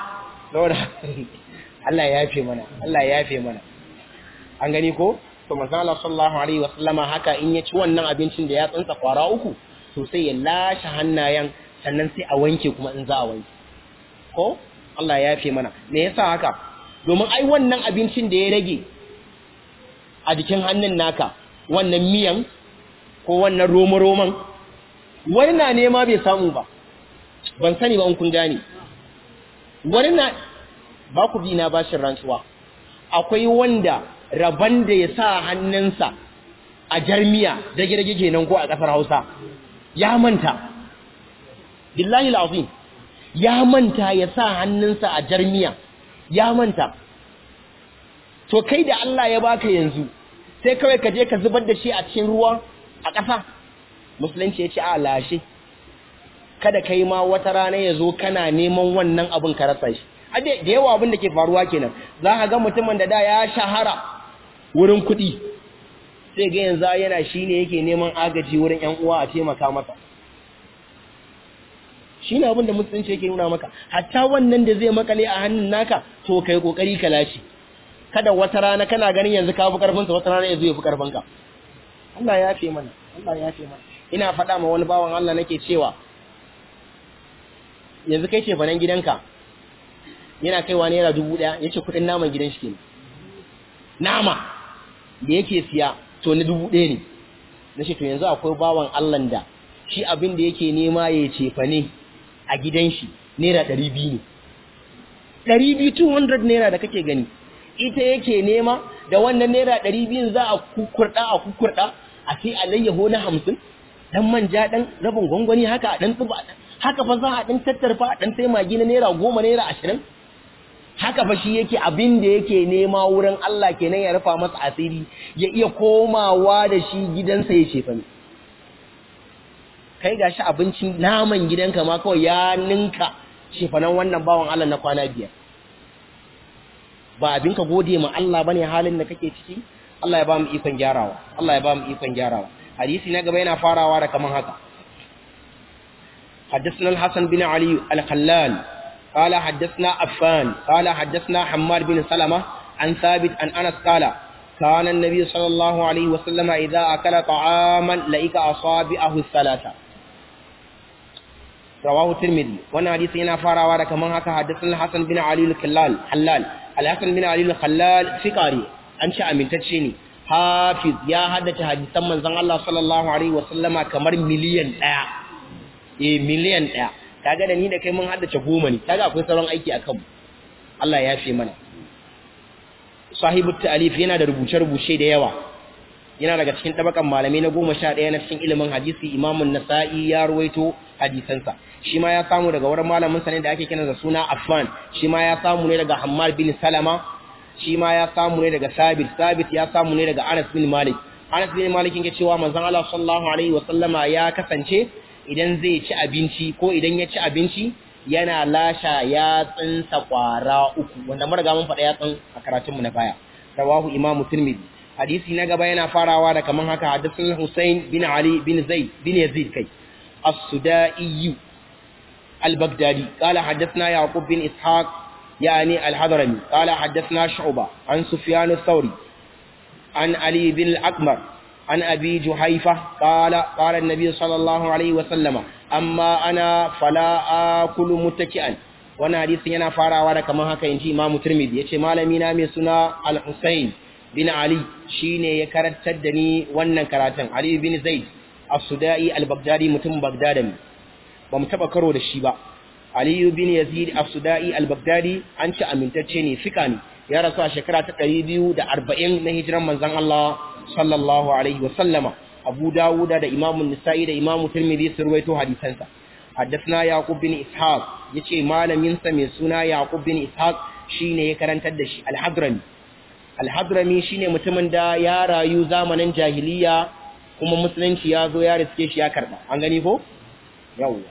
saboda Allah ya yafe mana Allah ya yafe mana an gani ko to manzo Allah sallallahu alaihi wasallama haka in ya ci wannan abincin da ya tsansa kwara uku to sai ya lashe hannayen sannan sai a wanke kuma in za a wanke ko Allah ya yafe mana me yasa haka domin ai wannan abincin da ya rage a jikin hannun naka wannan miyan ko wannan romo-roman wani na nema bai samu ba ban sani ba in kun gane wani na ba ku bi na bashin rantsuwa akwai wanda rabon da ya sa hannunsa a jarmiya dage-dage kenan ko a ƙasar hausa ya manta billahi al'azim ya manta ya sa hannunsa a jarmiya ya manta to kai da Allah ya baka yanzu sai kawai ka je ka zubar da shi a cikin ruwa a ƙasa musulunci ya ce a lashe kada kai ma wata rana ya zo kana neman wannan abin ka rasa shi da yawa abin da ke faruwa kenan za ka ga mutumin da da ya shahara wurin kuɗi sai ga yanzu yana shi ne yake neman agaji wurin ‘yan uwa a taimaka masa shi ne abin da musulunci yake nuna maka hatta wannan da zai makale a hannun naka to kai kokari ka lashe kada wata rana kana ganin yanzu ka fi karfinsa wata rana yanzu ya fi karfinka Allah ya fi mana Allah ya fi mana ina faɗa ma wani bawan Allah nake cewa yanzu kai ce fanan gidanka yana kaiwa naira dubu ɗaya ya ce kuɗin naman gidan shi kenan nama da yake siya to na dubu ɗaya ne na ce to yanzu akwai bawan Allah da shi abin da yake nema ya ce fa ne a gidan shi naira ɗari biyu ne ɗari biyu 200 naira da kake gani ita yake nema da wannan naira ɗari biyun za a kukurɗa a kukurɗa a sai alayyaho na hamsin ɗan manja ɗan rabin gwangwani haka a ɗan tsuba haka fa za a ɗan tattarfa a ɗan sai magi na naira goma naira ashirin haka fa shi yake abin da yake nema wurin Allah kenan ya rufa masa asiri ya iya komawa da shi gidansa ya ce fani kai gashi abincin naman gidanka ma kawai ya ninka shefanan wannan bawan Allah na kwana biyar ba abin ka gode ma Allah bane halin da kake ciki Allah ya ba mu ikon gyarawa Allah ya ba mu ikon gyarawa hadisi na gaba yana farawa da kaman haka حدثنا الحسن بن علي الخلال قال حدثنا عفان قال حدثنا حماد بن سلمة عن ثابت عن أنس قال كان النبي صلى الله عليه وسلم إذا أكل طعاما لئك أصابعه الثلاثة رواه الترمذي وانا حديث هنا فاروا da kaman haka hadisin Hassan bin Ali al-Khallal Halal al-Hasan bin Ali al-Khallal fikari an ci amintacce ne hafiz ya haddace hadisan manzon Allah sallallahu alaihi wasallama kamar miliyan 1 eh miliyan 1 kaga da ni da kai mun haddace goma ne kaga akwai sauran aiki akan mu Allah ya fi mana sahibu ta'alif yana da rubuce-rubuce da yawa yana daga cikin tabakan malamai na goma sha ɗaya na cikin ilimin hadisi imamun nasa'i ya ruwaito hadisansa shi ma ya samu daga wurin malamin sa ne da ake kira da suna affan shi ma ya samu ne daga hammad bin salama shi ma ya samu ne daga sabit sabit ya samu ne daga anas bin malik anas bin malik yake cewa manzon Allah sallallahu alaihi wa sallama ya kasance idan zai ci abinci ko idan ya ci abinci yana lasha ya tsinsa kwara uku wanda mun riga mun faɗa ya tsin a karatunmu na baya rawahu imamu tirmidhi hadisi na gaba yana farawa da kaman haka hadisin Hussein bin Ali bin Zaid bin Yazid kai as-Sudai al-Baghdadi qala hadathna Yaqub bin Ishaq yani al-Hadrami qala hadathna Shu'ba an Sufyan ath-Thawri an Ali bin al-Akmar an Abi Juhayfa qala qala an-nabi sallallahu alayhi wa sallama amma ana fala akulu muttaki'an wannan hadisin yana farawa da kaman haka inji Imam Tirmidhi yace malami na mai suna Al-Husayn bin Ali shine ya karantar da ni wannan karatun Ali bin Zaid As-Sudai Al-Baghdadi mutum Baghdadi ba mu taba karo da shi ba Ali bin Yazid As-Sudai Al-Baghdadi an ci amintacce ne fika ne ya rasu a shekara ta 240 na hijiran manzon Allah sallallahu alaihi wa sallama Abu Dawud da Imam An-Nasa'i da Imam Tirmidhi sun ruwaito hadisansa حدثنا يعقوب بن إسحاق يتي مالمين سمي سنا يعقوب بن إسحاق شيني يكرنتر دشي الحضرمي alhadrami shine mutumin da ya rayu zamanin jahiliya kuma musulunci ya zo ya riske shi ya karba an gani ko yawwa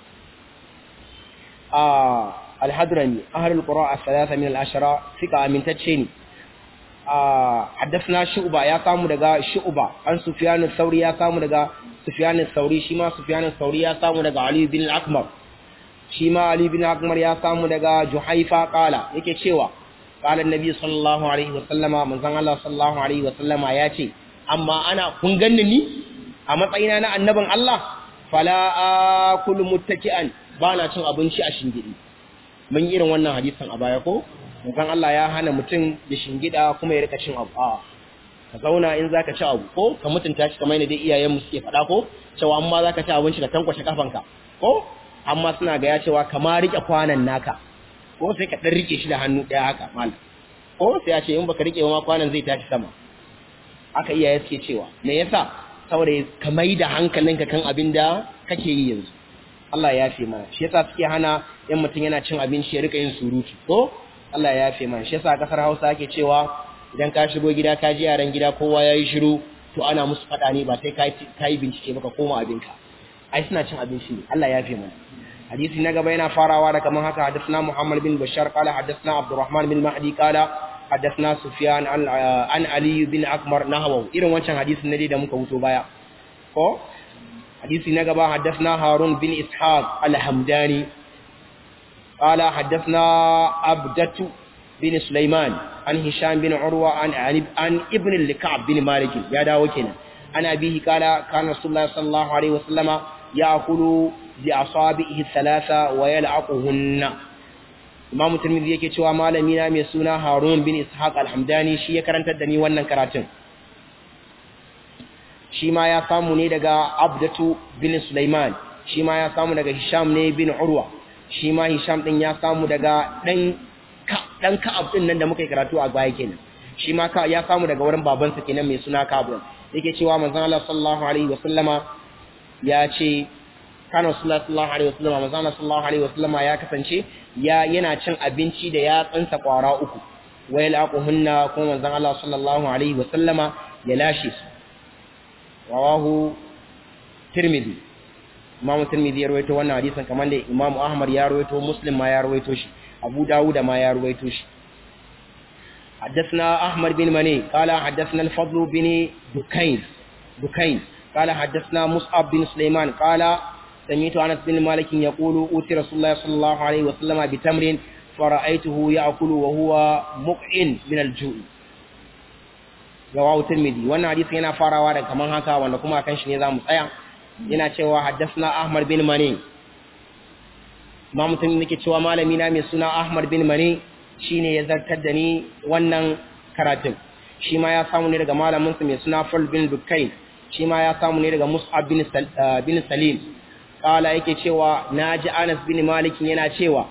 ah alhadrami ahlul qura as-salasa min al-ashara fika amintacce ne ah haddathna shu'ba ya samu daga shu'ba an sufyan al-thawri ya samu daga sufyan al-thawri shi ma sufyan al-thawri ya samu daga ali bin al-akmar shi ma Ali bin Akmar ya samu daga Juhaifa qala yake cewa qala annabi sallallahu alaihi wasallama manzon Allah sallallahu alaihi wasallama ya ce amma ana kun ganni ni a matsayina na annabin Allah fala akulu muttaki'an ba na cin abinci a shingidi mun yi irin wannan hadisin a baya ko manzon Allah ya hana mutum da shingida kuma ya rika cin abu a ka zauna in zaka ci abu ko ka mutunta shi kamar yadda iyayen mu suke faɗa ko cewa amma zaka ci abinci ka tankwashe kafanka ko amma suna ga ya cewa kama rike kwanan naka ko sai ka dan rike shi da hannu ɗaya haka malam ko sai ya ce in baka rike ma kwanan zai tashi sama aka iyaye suke cewa me yasa saboda ka mai da hankalinka kan abin da kake yi yanzu Allah ya yafe mana shi yasa suke hana in mutum yana cin abinci ya rika yin surutu ko Allah ya yafe mana shi yasa kasar Hausa ake cewa idan ka shigo gida ka ji yaran gida kowa yayi shiru to ana musu fada ne ba sai ka yi bincike ba ka koma abinka ai suna cin abinci ne Allah ya yafe mana hadisi na gaba yana farawa da kaman haka hadathna Muhammad bin Bashar qala hadathna Abdurrahman bin Mahdi qala hadathna Sufyan an Ali bin Akmar nahwu irin wancan hadisin ne da muka wuto baya ko hadisi na gaba hadathna Harun bin Ishaq al-Hamdani qala hadathna Abdatu bin Sulaiman an Hisham bin Urwa an an Ibn al-Ka'b bin Malik ya dawo kenan ana bihi qala kana Rasulullah sallallahu alaihi wasallama ya'kulu bi asabihi thalatha wa yal'aquhunna Imam Tirmidhi yake cewa malami na mai suna Harun bin Ishaq al-Hamdani shi ya karantar da ni wannan karatun shi ma ya samu ne daga Abdatu bin Sulaiman shi ma ya samu daga Hisham ne bin Urwa shi ma Hisham din ya samu daga dan dan Ka'ab din nan da muka yi karatu a baya kenan shi ma ka ya samu daga wurin babansa kenan mai suna Ka'ab yake cewa manzon Allah sallallahu alaihi wasallama ya ce kana sallallahu alaihi wasallama manzon Allah sallallahu alaihi wasallama ya kasance ya yana cin abinci da ya tsansa kwara uku wayal aquhunna kuma manzon Allah sallallahu alaihi wasallama ya lashe su rawahu tirmidhi imam tirmidhi ya rawaito wannan hadisin kamar da imam ahmad ya rawaito muslim ma ya rawaito shi abu dawud ma ya rawaito shi حدثنا أحمد بن مني قال حدثنا الفضل بن دكين دكين قال حدثنا مصعب بن سليمان قال سمعت أنس بن مالك يقول أوتي رسول الله صلى الله عليه وسلم بتمر فرأيته يأكل وهو مقعن من الجوع رواه الترمذي wannan hadisi yana farawa da kaman haka wanda kuma kan shi ne zamu tsaya yana cewa haddathna Ahmad bin Mani ma mutum nake cewa malami na mai suna Ahmad bin Mani shine ya zartar da ni wannan karatun shi ma ya samu ne daga malamin sa mai suna Fal bin Dukain shi ma ya samu ne daga Mus'ab bin bin Salim kala yake cewa naji Anas bin Malik yana cewa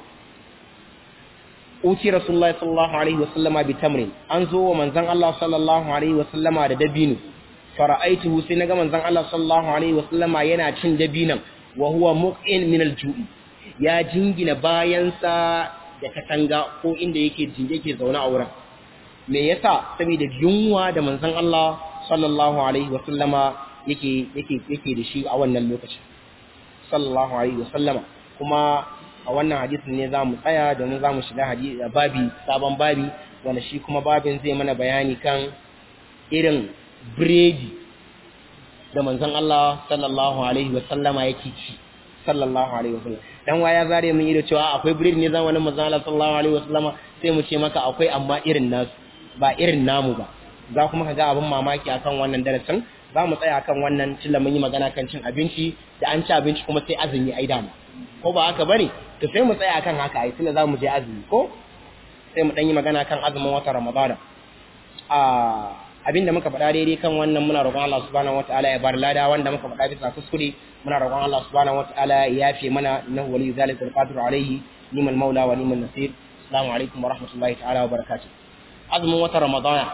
uti rasulullahi sallallahu alaihi wasallama bi tamrin an zo wa manzon Allah sallallahu alaihi wasallama da dabino fara'aituhu sai naga manzon Allah sallallahu alaihi wasallama yana cin dabinan wa huwa muqin min al-ju'i ya jingina bayansa da katanga ko inda yake jinge yake zaune a wurin me yasa saboda yunwa da manzon Allah sallallahu alaihi wasallama yake yake yake da shi a wannan lokacin sallallahu alaihi wasallama kuma a wannan hadisin ne za mu tsaya domin za mu shiga babi sabon babi wanda shi kuma babin zai mana bayani kan irin biredi da manzon Allah sallallahu alaihi wasallama yake ci sallallahu alaihi wasallam dan waya zare mun yi da cewa akwai biredi ne zamanin manzon Allah sallallahu alaihi wasallama sai mu ce maka akwai amma irin nasu ba irin namu ba za kuma ka ga abin mamaki akan wannan darasin za mu tsaya akan wannan tilla mun yi magana kan cin abinci da an ci abinci kuma sai azumi ai dama ko ba haka bane to sai mu tsaya akan haka ai tunda zamu je azumi ko sai mu dan yi magana kan azumin watan Ramadana a abinda muka faɗa daidai kan wannan muna roƙon Allah subhanahu wataala ya bar lada wanda muka faɗa bisa kuskure muna roƙon Allah subhanahu wataala ya yafe mana innahu waliyyu zalika alqadir alayhi liman maula wa liman nasir assalamu alaikum wa rahmatullahi ta'ala wa barakatuh azumin watan Ramadana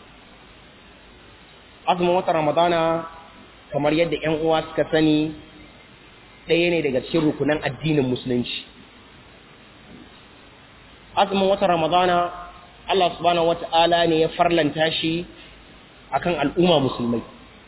azumin watan Ramadana kamar yadda ƴan uwa suka sani ɗaya ne daga cikin rukunan addinin musulunci azumin watan ramadana Allah subhanahu wata'ala ne ya farlanta shi akan al'umma musulmai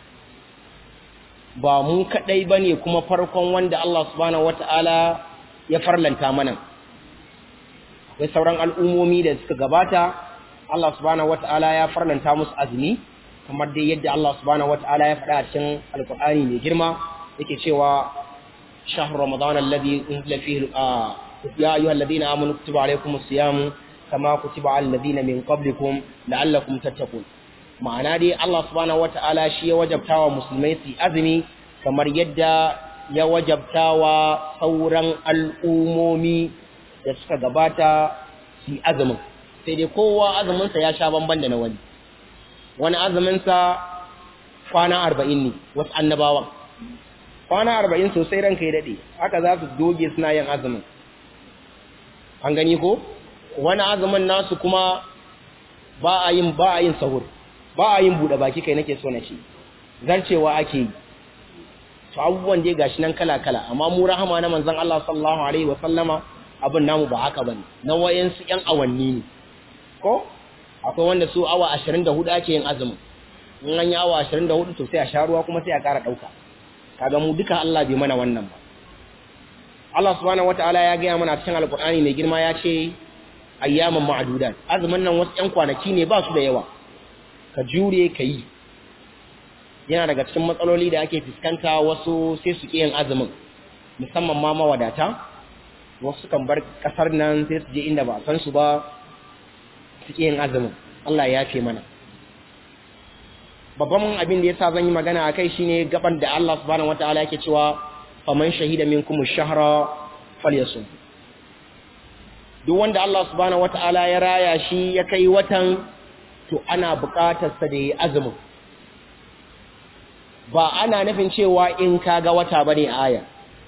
ba mu kadai bane kuma farkon wanda Allah subhanahu wata'ala ya farlanta mana akwai sauran al'ummomi da suka gabata Allah subhanahu wata'ala ya farlanta musu azumi kamar dai yadda Allah subhanahu wata'ala ya faɗa a cikin alkur'ani mai girma yake cewa shahru ramadan alladhi unzila fihi ya ayyuhal ladina amanu kutiba alaykumus siyam kama kutiba alal ladina min qablikum la'allakum tattaqun ma'ana dai Allah subhanahu wata'ala shi ya wajabtawa musulmai su azumi kamar yadda ya wajabtawa sauran al'umomi da suka gabata su azumin sai dai kowa azuminsa ya sha bamban da na wani wani azuminsa kwana arba'in ne wasu annabawan kwana arba'in sosai ranka ya daɗe haka za su doge suna yin azumin an gani ko wani azumin nasu kuma ba a yin ba a yin sahur ba a yin buɗe baki kai nake so na ce zarcewa ake yi to abubuwan dai gashi nan kala kala amma mu rahama na manzon Allah sallallahu alaihi wa sallama abin namu ba haka bane na wayansu yan awanni ne ko akwai wanda su awa 24 ake yin azumin in an yi awa 24 to sai a sha ruwa kuma sai a ƙara ɗauka kaga mu duka Allah bai mana wannan ba Allah subhanahu wataala ya gaya mana cikin alkur'ani mai girma ya ce ayyaman ma'adudat azumin nan wasu ƴan kwanaki ne ba su da yawa ka jure ka yi yana daga cikin matsaloli da ake fuskanta wasu sai su ƙi yin azumin musamman ma mawadata wasu kan bar ƙasar nan sai su je inda ba san su ba su ƙi yin azumin Allah ya fi mana babban abin da yasa zan yi magana akai shine gaban da Allah subhanahu wataala yake cewa faman shahida minkum ash-shahra falyasum duk wanda Allah subhanahu wataala ya raya shi ya kai watan to ana buƙatar sa da yi azumin ba ana nufin cewa in kaga wata bane aya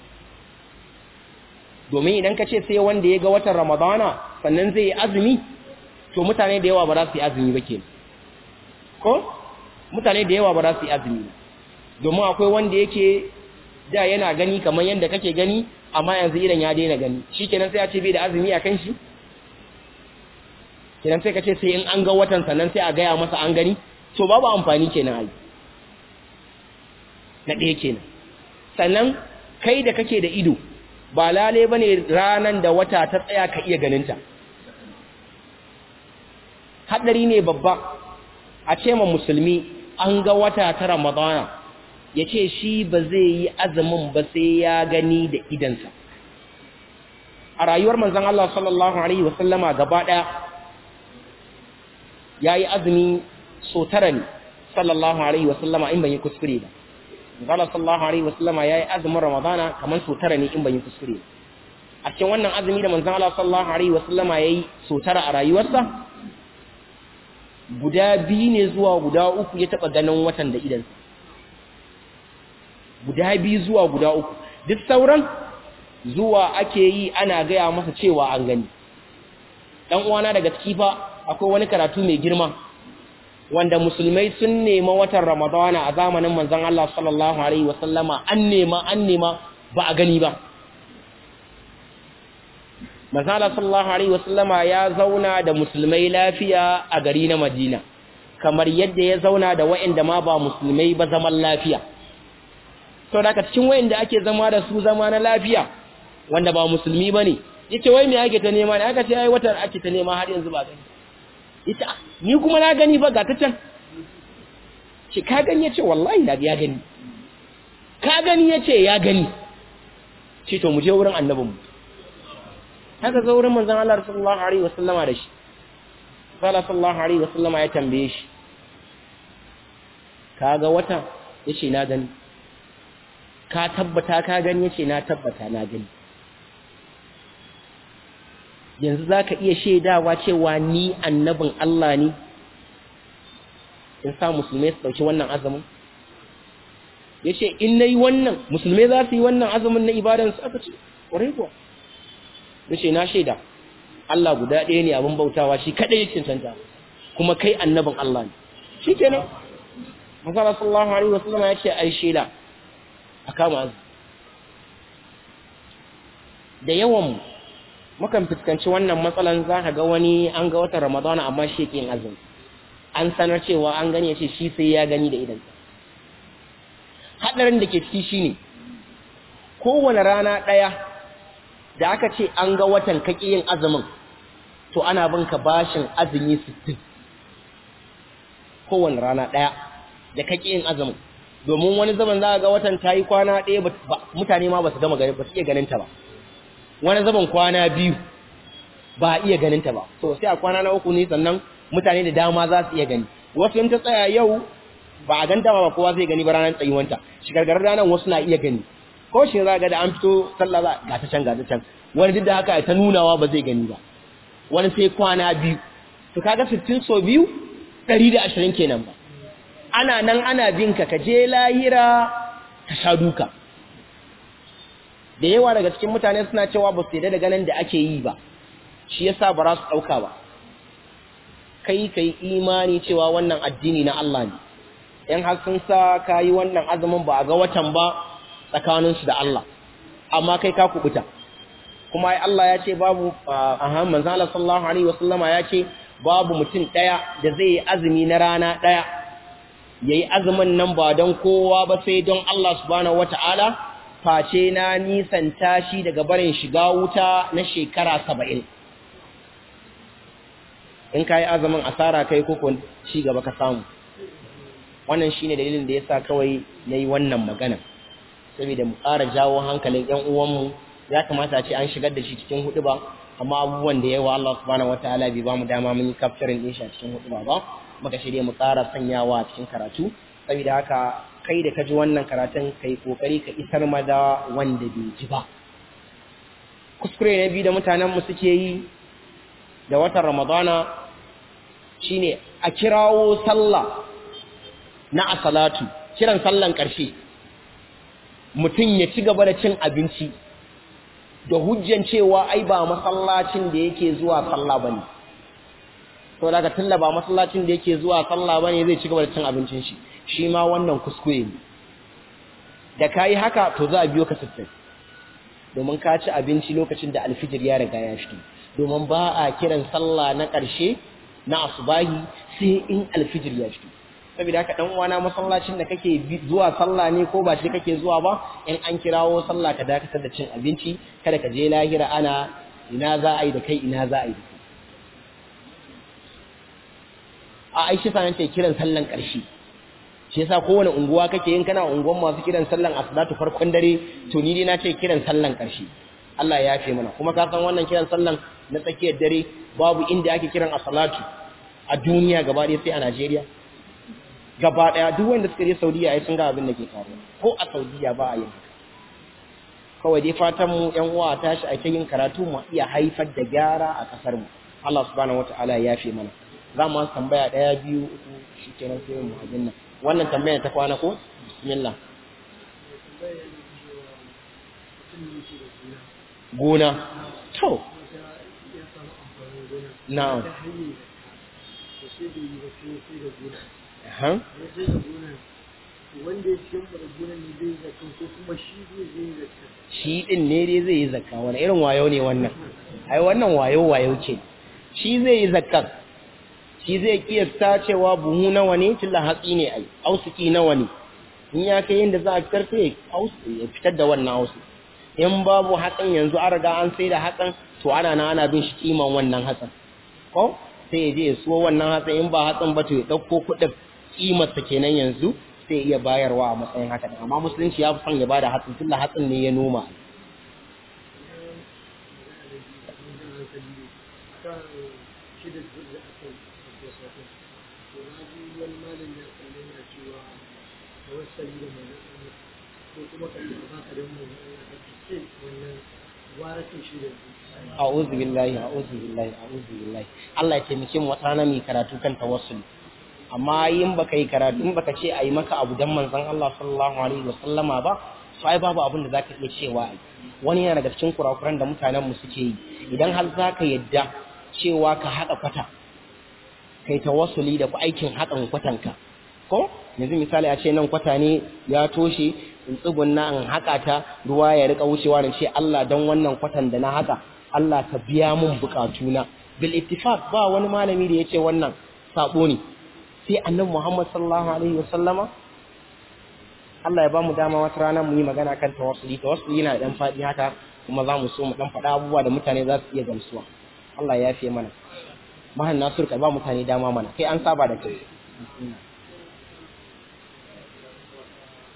domin idan ka ce sai wanda ya ga watan Ramadana sannan zai yi azumi to mutane da yawa ba za su yi azumi ba kenan ko mutane da yawa ba za su yi azumi domin akwai wanda yake da yana gani kamar yadda kake gani amma yanzu idan ya daina gani shi kenan sai a ce bai da azumi a kan shi kenan sai ka ce sai in an ga watan sannan sai a gaya masa an gani to babu amfani kenan ai na ɗaya kenan sannan kai da kake da ido ba lale ba ne ranar da wata ta tsaya ka iya ganinta haɗari ne babba a ce ma musulmi an ga wata ta ramadana ya ce shi ba zai yi azumin ba sai ya gani da idansa a rayuwar manzan Allah sallallahu Alaihi wasallama gaba ɗaya ya yi azumi so tara ne sallallahu Alaihi wasallama in ban yi kuskure ba Zala sallallahu Alaihi wasallama ya yi azumin ramadana kamar so tara ne in ban yi kuskure a cikin wannan azumi da manzan Allah sallallahu Alaihi wasallama ya yi so tara a rayuwarsa guda biyu ne zuwa guda uku ya taɓa ganin watan da idansa guda biyu zuwa guda uku duk sauran zuwa ake yi ana gaya masa cewa an gani ɗan uwana daga ciki fa akwai wani karatu mai girma wanda musulmai sun nema watan ramadana a zamanin manzon Allah sallallahu alaihi wasallama an nema an nema ba a gani ba Mazala sallallahu Alaihi wasallama ya zauna da musulmai lafiya a gari na Madina, kamar yadda ya zauna da wa'inda ma ba musulmai ba zaman lafiya. Sau da cikin wa'inda ake zama da su zama na lafiya, wanda ba musulmi ba ne, ya ce wai mai ake ta nema ne, aka ce ya yi watar ake ta nema har yanzu ba gani. Ita, ni kuma na gani ba ga ta can. Ce, ka gani ya ce, wallahi na ya gani. Ka gani ya ce, ya gani. Ce, to mu je wurin annabinmu. haka zo wurin manzon Allah sallallahu alaihi wasallama da shi Allah sallallahu alaihi wasallama ya tambaye shi kaga wata yace na gani ka tabbata ka gani yace na tabbata na gani yanzu zaka iya shaidawa cewa ni annabin Allah ne in sa musulmai su dauki wannan azumin yace in nayi wannan musulmai za su yi wannan azumin na ibadan su aka ce ƙwarai kuwa yace na shaida Allah guda ɗaya ne abin bautawa shi kadai yake cancanta kuma kai annabin Allah ne shikenan Muhammad sallallahu alaihi wasallam ya ce ai shaida a kama azu da yawan mukan fuskanci wannan matsalan za ka ga wani an ga watan Ramadana amma shi yake yin azumi an sanar cewa an gani yace shi sai ya gani da idan hadarin da ke ciki shine kowane rana daya da aka ce an ga watan kake yin azumin to ana bin ka bashin azumi 60 kowane rana daya da kake yin azumin domin wani zaman za ga watan ta yi kwana ɗaya mutane ma ba su gama gani ba su iya ganin ta ba wani zaman kwana biyu ba a iya ganin ta ba to sai a kwana na uku ne sannan mutane da dama za su iya gani wasu in ta tsaya yau ba a ganta ba kowa zai gani ba ranar tsayuwanta shigargarar ranar wasu na iya gani ko shi za ga da an fito sallah za ga ta can ga ta can wani duk da haka ta nunawa ba zai gani ba wani sai kwana biyu to kaga 60 so biyu 120 kenan ba ana nan ana bin ka ka je lahira ka sha duka da yawa daga cikin mutane suna cewa ba su yarda da ganin da ake yi ba shi yasa ba za su dauka ba kai kai imani cewa wannan addini na Allah ne in har sun sa kayi wannan azumin ba a ga watan ba tsakaninsu da Allah amma kai ka kubuta kuma ai Allah ya ce babu aha manzo Allah sallallahu alaihi wasallama ya ce babu mutum daya da zai yi azumi na rana daya yayi azumin nan ba don kowa ba sai don Allah subhanahu wataala face na nisanta shi daga barin shiga wuta na shekara 70 in kai azumin asara kai ko ci gaba ka samu wannan shine dalilin da yasa kawai nayi wannan magana saboda mu ƙara jawo hankalin ƴan uwanmu ya kamata a ce an shigar da shi cikin hudu ba amma abubuwan da yawa Allah subhanahu wataala bai ba mu dama mun yi capturing din shi a cikin hudu ba ba muka shirye mu ƙara sanyawa a cikin karatu saboda haka kai da ka ji wannan karatun kai kokari ka isar ma da wanda bai ji ba kuskure na biyu da mutanen mu suke yi da watan Ramadana shine a kirawo sallah na asalatu kiran sallan ƙarshe mutum ya ci gaba da cin abinci da hujjan cewa ai ba masallacin da yake zuwa sallah bane to daga tunda ba masallacin da yake zuwa sallah bane zai ci gaba da cin abincin shi shi ma wannan kuskure ne da kai haka to za a biyo ka sittin domin ka ci abinci lokacin da alfijir ya riga ya fito domin ba a kiran sallah na ƙarshe na asubahi sai in alfijir ya fito saboda haka dan uwana masallacin da kake zuwa sallah ne ko ba shi kake zuwa ba in an kirawo sallah ka dakatar da cin abinci kada ka je lahira ana ina za a yi da kai ina za a yi da kai a aishi sanan ce kiran sallan ƙarshe shi yasa kowane unguwa kake yin kana unguwan masu kiran sallan asdatu farkon dare to ni dai na ce kiran sallan ƙarshe Allah ya yafe mana kuma ka san wannan kiran sallan na tsakiyar dare babu inda ake kiran as-salatu a duniya gaba ɗaya sai a Najeriya gaba daya duk wanda suka je Saudiya ai sun ga abin da ke faruwa ko a Saudiya ba a yin haka kawai dai fatan mu ƴan uwa tashi a yin karatu mu iya haifar da gyara a kasar mu Allah subhanahu wataala ya yafe mana za mu tambaya daya biyu uku shikenan sai mu abin nan wannan tambayar ta kwana ko bismillah gona to na'am wanda ya cikin gonan ne zai zakka ko kuma shi zai zakka shi din ne dai zai yi zakka wani irin wayo ne wannan ai wannan wayo wayo ce shi zai yi zakkar shi zai kiyasta cewa buhu nawa ne tilla hatsi ne ai ausuki nawa ne in ya kai yadda za a fitar sai ya fitar da wannan ausu in babu hatsin yanzu an riga an sai da hatsin to ana na ana bin shi kiman wannan hatsin ko sai ya je ya so wannan hatsin in ba hatsin ba to ya ɗauko kuɗin kimarsa kenan yanzu sai iya bayarwa a matsayin haka amma musulunci ya fi son ya bada hatsin tunda hatsin ne ya noma a'udhu billahi a'udhu billahi a'udhu billahi Allah ya taimake mu wata mai karatu kan tawassul amma yin baka yi karatu in baka ce ayi maka abu dan manzon Allah sallallahu alaihi wasallama ba sai babu abin da zaka iya cewa ai wani yana daga cikin kurakuran da mutanen mu suke yi idan har zaka yadda cewa ka haɗa kwata kai tawassuli da aikin haɗin kwatanka ko yanzu misali a ce nan kwata ne ya toshe in tsugunna in haƙa ta ruwa ya rika wucewa da ce Allah don wannan kwatan da na haƙa Allah ka biya mun bukatuna bil ittifaq ba wani malami da yace wannan sabo ne sai annabi Muhammad sallallahu alaihi wasallama Allah ya bamu dama wata rana mu yi magana kan tawassuli tawassuli yana dan fadi haka kuma za mu so mu dan faɗa abubuwa da mutane za su iya gamsuwa Allah ya yafe mana mahan Nasir ka ba mutane dama mana kai an saba da kai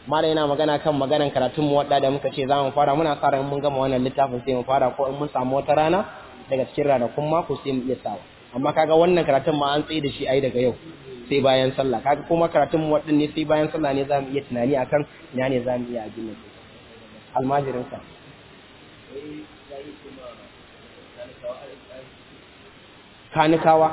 mala yana magana kan maganan karatun mu wadda da muka ce za mu fara muna sa ran mun gama wannan littafin sai mu fara ko in mun samu wata rana daga cikin ranakun mako sai mu iya sawa amma kaga wannan karatun ma an tsaye da shi ai daga yau sai bayan sallah kaga kuma karatun mu wadin ne sai bayan sallah ne za mu iya tunani akan ina ne za mu iya ajin nan almajirin sa kanikawa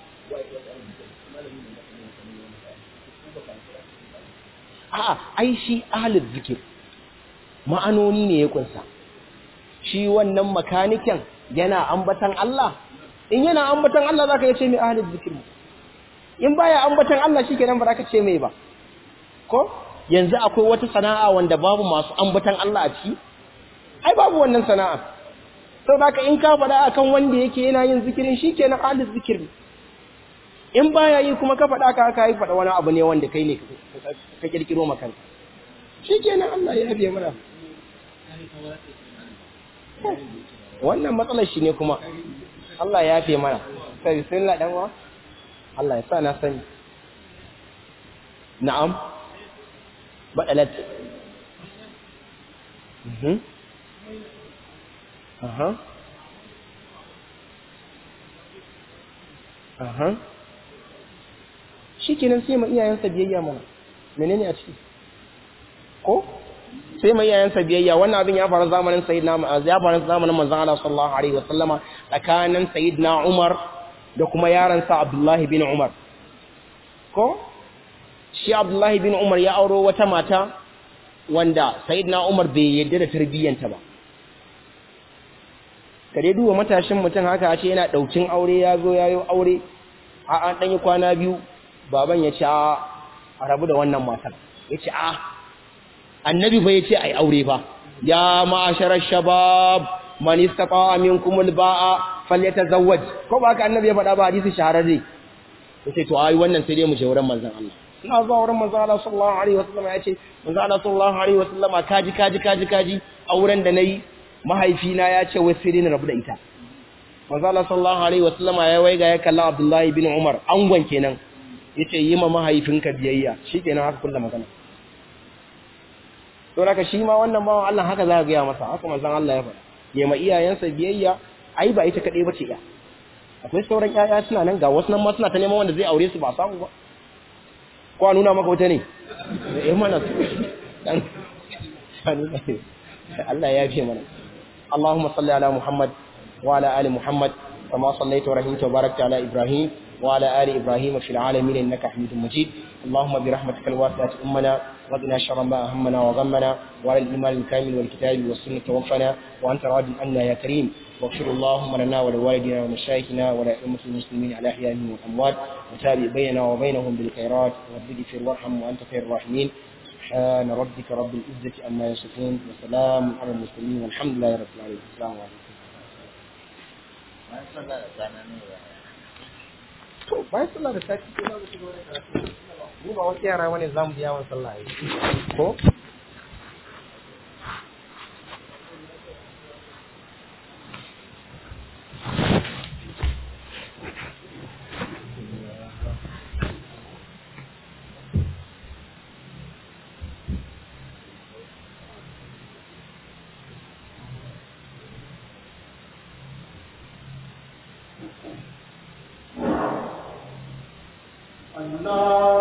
a'a ai shi ahlul zikir ma'anoni ne ya kunsa shi wannan makaniken yana ambatan Allah in yana ambatan Allah zaka yace mai ahlul zikir in baya ambatan Allah shikenan ba zaka ce mai ba ko yanzu akwai wata sana'a wanda babu masu ambatan Allah a ciki ai babu wannan sana'a saboda in ka faɗa akan wanda yake yana yin zikirin shikenan ahlul zikir in baya yi kuma ka faɗa ka aka yi faɗa wani abu ne wanda kai ne ka kirkiro makan shi kenan Allah ya yabe mana wannan matsalar shi ne kuma Allah ya yafe mana sai sun la dan wa Allah ya sa na sani na'am badalat mhm aha aha shi kenan sai ma iyayensa biyayya mana menene a ciki ko sai ma iyayensa biyayya wannan abin ya faru zamanin sayyidina ya faru zamanin manzon Allah sallallahu alaihi wasallama tsakanin sayyidina Umar da kuma yaron sa Abdullahi bin Umar ko shi Abdullahi bin Umar ya auro wata mata wanda sayyidina Umar bai yarda da tarbiyyanta ba kare duba matashin mutum haka a ce yana daukin aure ya zo yayo aure a an dan yi kwana biyu baban ya ce a rabu da wannan matar ya ce a annabi fa ya ce a yi aure fa ya ma'asharar shabab man istata minkum alba'a falyatazawwaj ko ba ka annabi ya faɗa ba hadisi shahararre ya ce to ai wannan sai dai mu je wurin manzon Allah ina zuwa wurin manzon Allah sallallahu alaihi wasallam ya ce manzon Allah sallallahu alaihi wasallam kaji kaji kaji kaji auren da nayi mahaifina ya ce wai sai dai na rabu da ita manzon Allah sallallahu alaihi wasallam ya waiga ya kalla Abdullahi bin Umar angon kenan yace yi ma mahaifinka biyayya shikenan haka kullum magana to haka shi ma wannan bawan Allah haka za ka ga masa haka manzon Allah ya faɗa yi ma iyayensa biyayya ai ba ita kadai bace ya akwai sauran yaya suna nan ga wasu nan ma suna ta neman wanda zai aure su ba samu ba ko a nuna maka wata ne eh mana dan Allah ya fi mana Allahumma salli ala Muhammad wa ala ali Muhammad kama sallaita wa rahimta wa barakta ala Ibrahim وعلى آل إبراهيم في العالمين إنك حميد مجيد اللهم برحمتك الواسعة أمنا وقنا شر ما أهمنا وغمنا وعلى الإيمان الكامل والكتاب والسنة توفنا وأنت راض عنا يا كريم واغفر اللهم لنا ولوالدنا ومشايخنا ولأئمة المسلمين على أحيائهم والأموات وتابع بيننا وبينهم بالخيرات رب اغفر وارحم وأنت خير الراحمين سبحان ربك رب العزة عما يصفون وسلام على المرسلين والحمد لله رب العالمين السلام عليكم to bayan sallah da sati ko za mu shiga wani karatu mu ba wasu yara wani zamu biya wa sallah yi ko Allah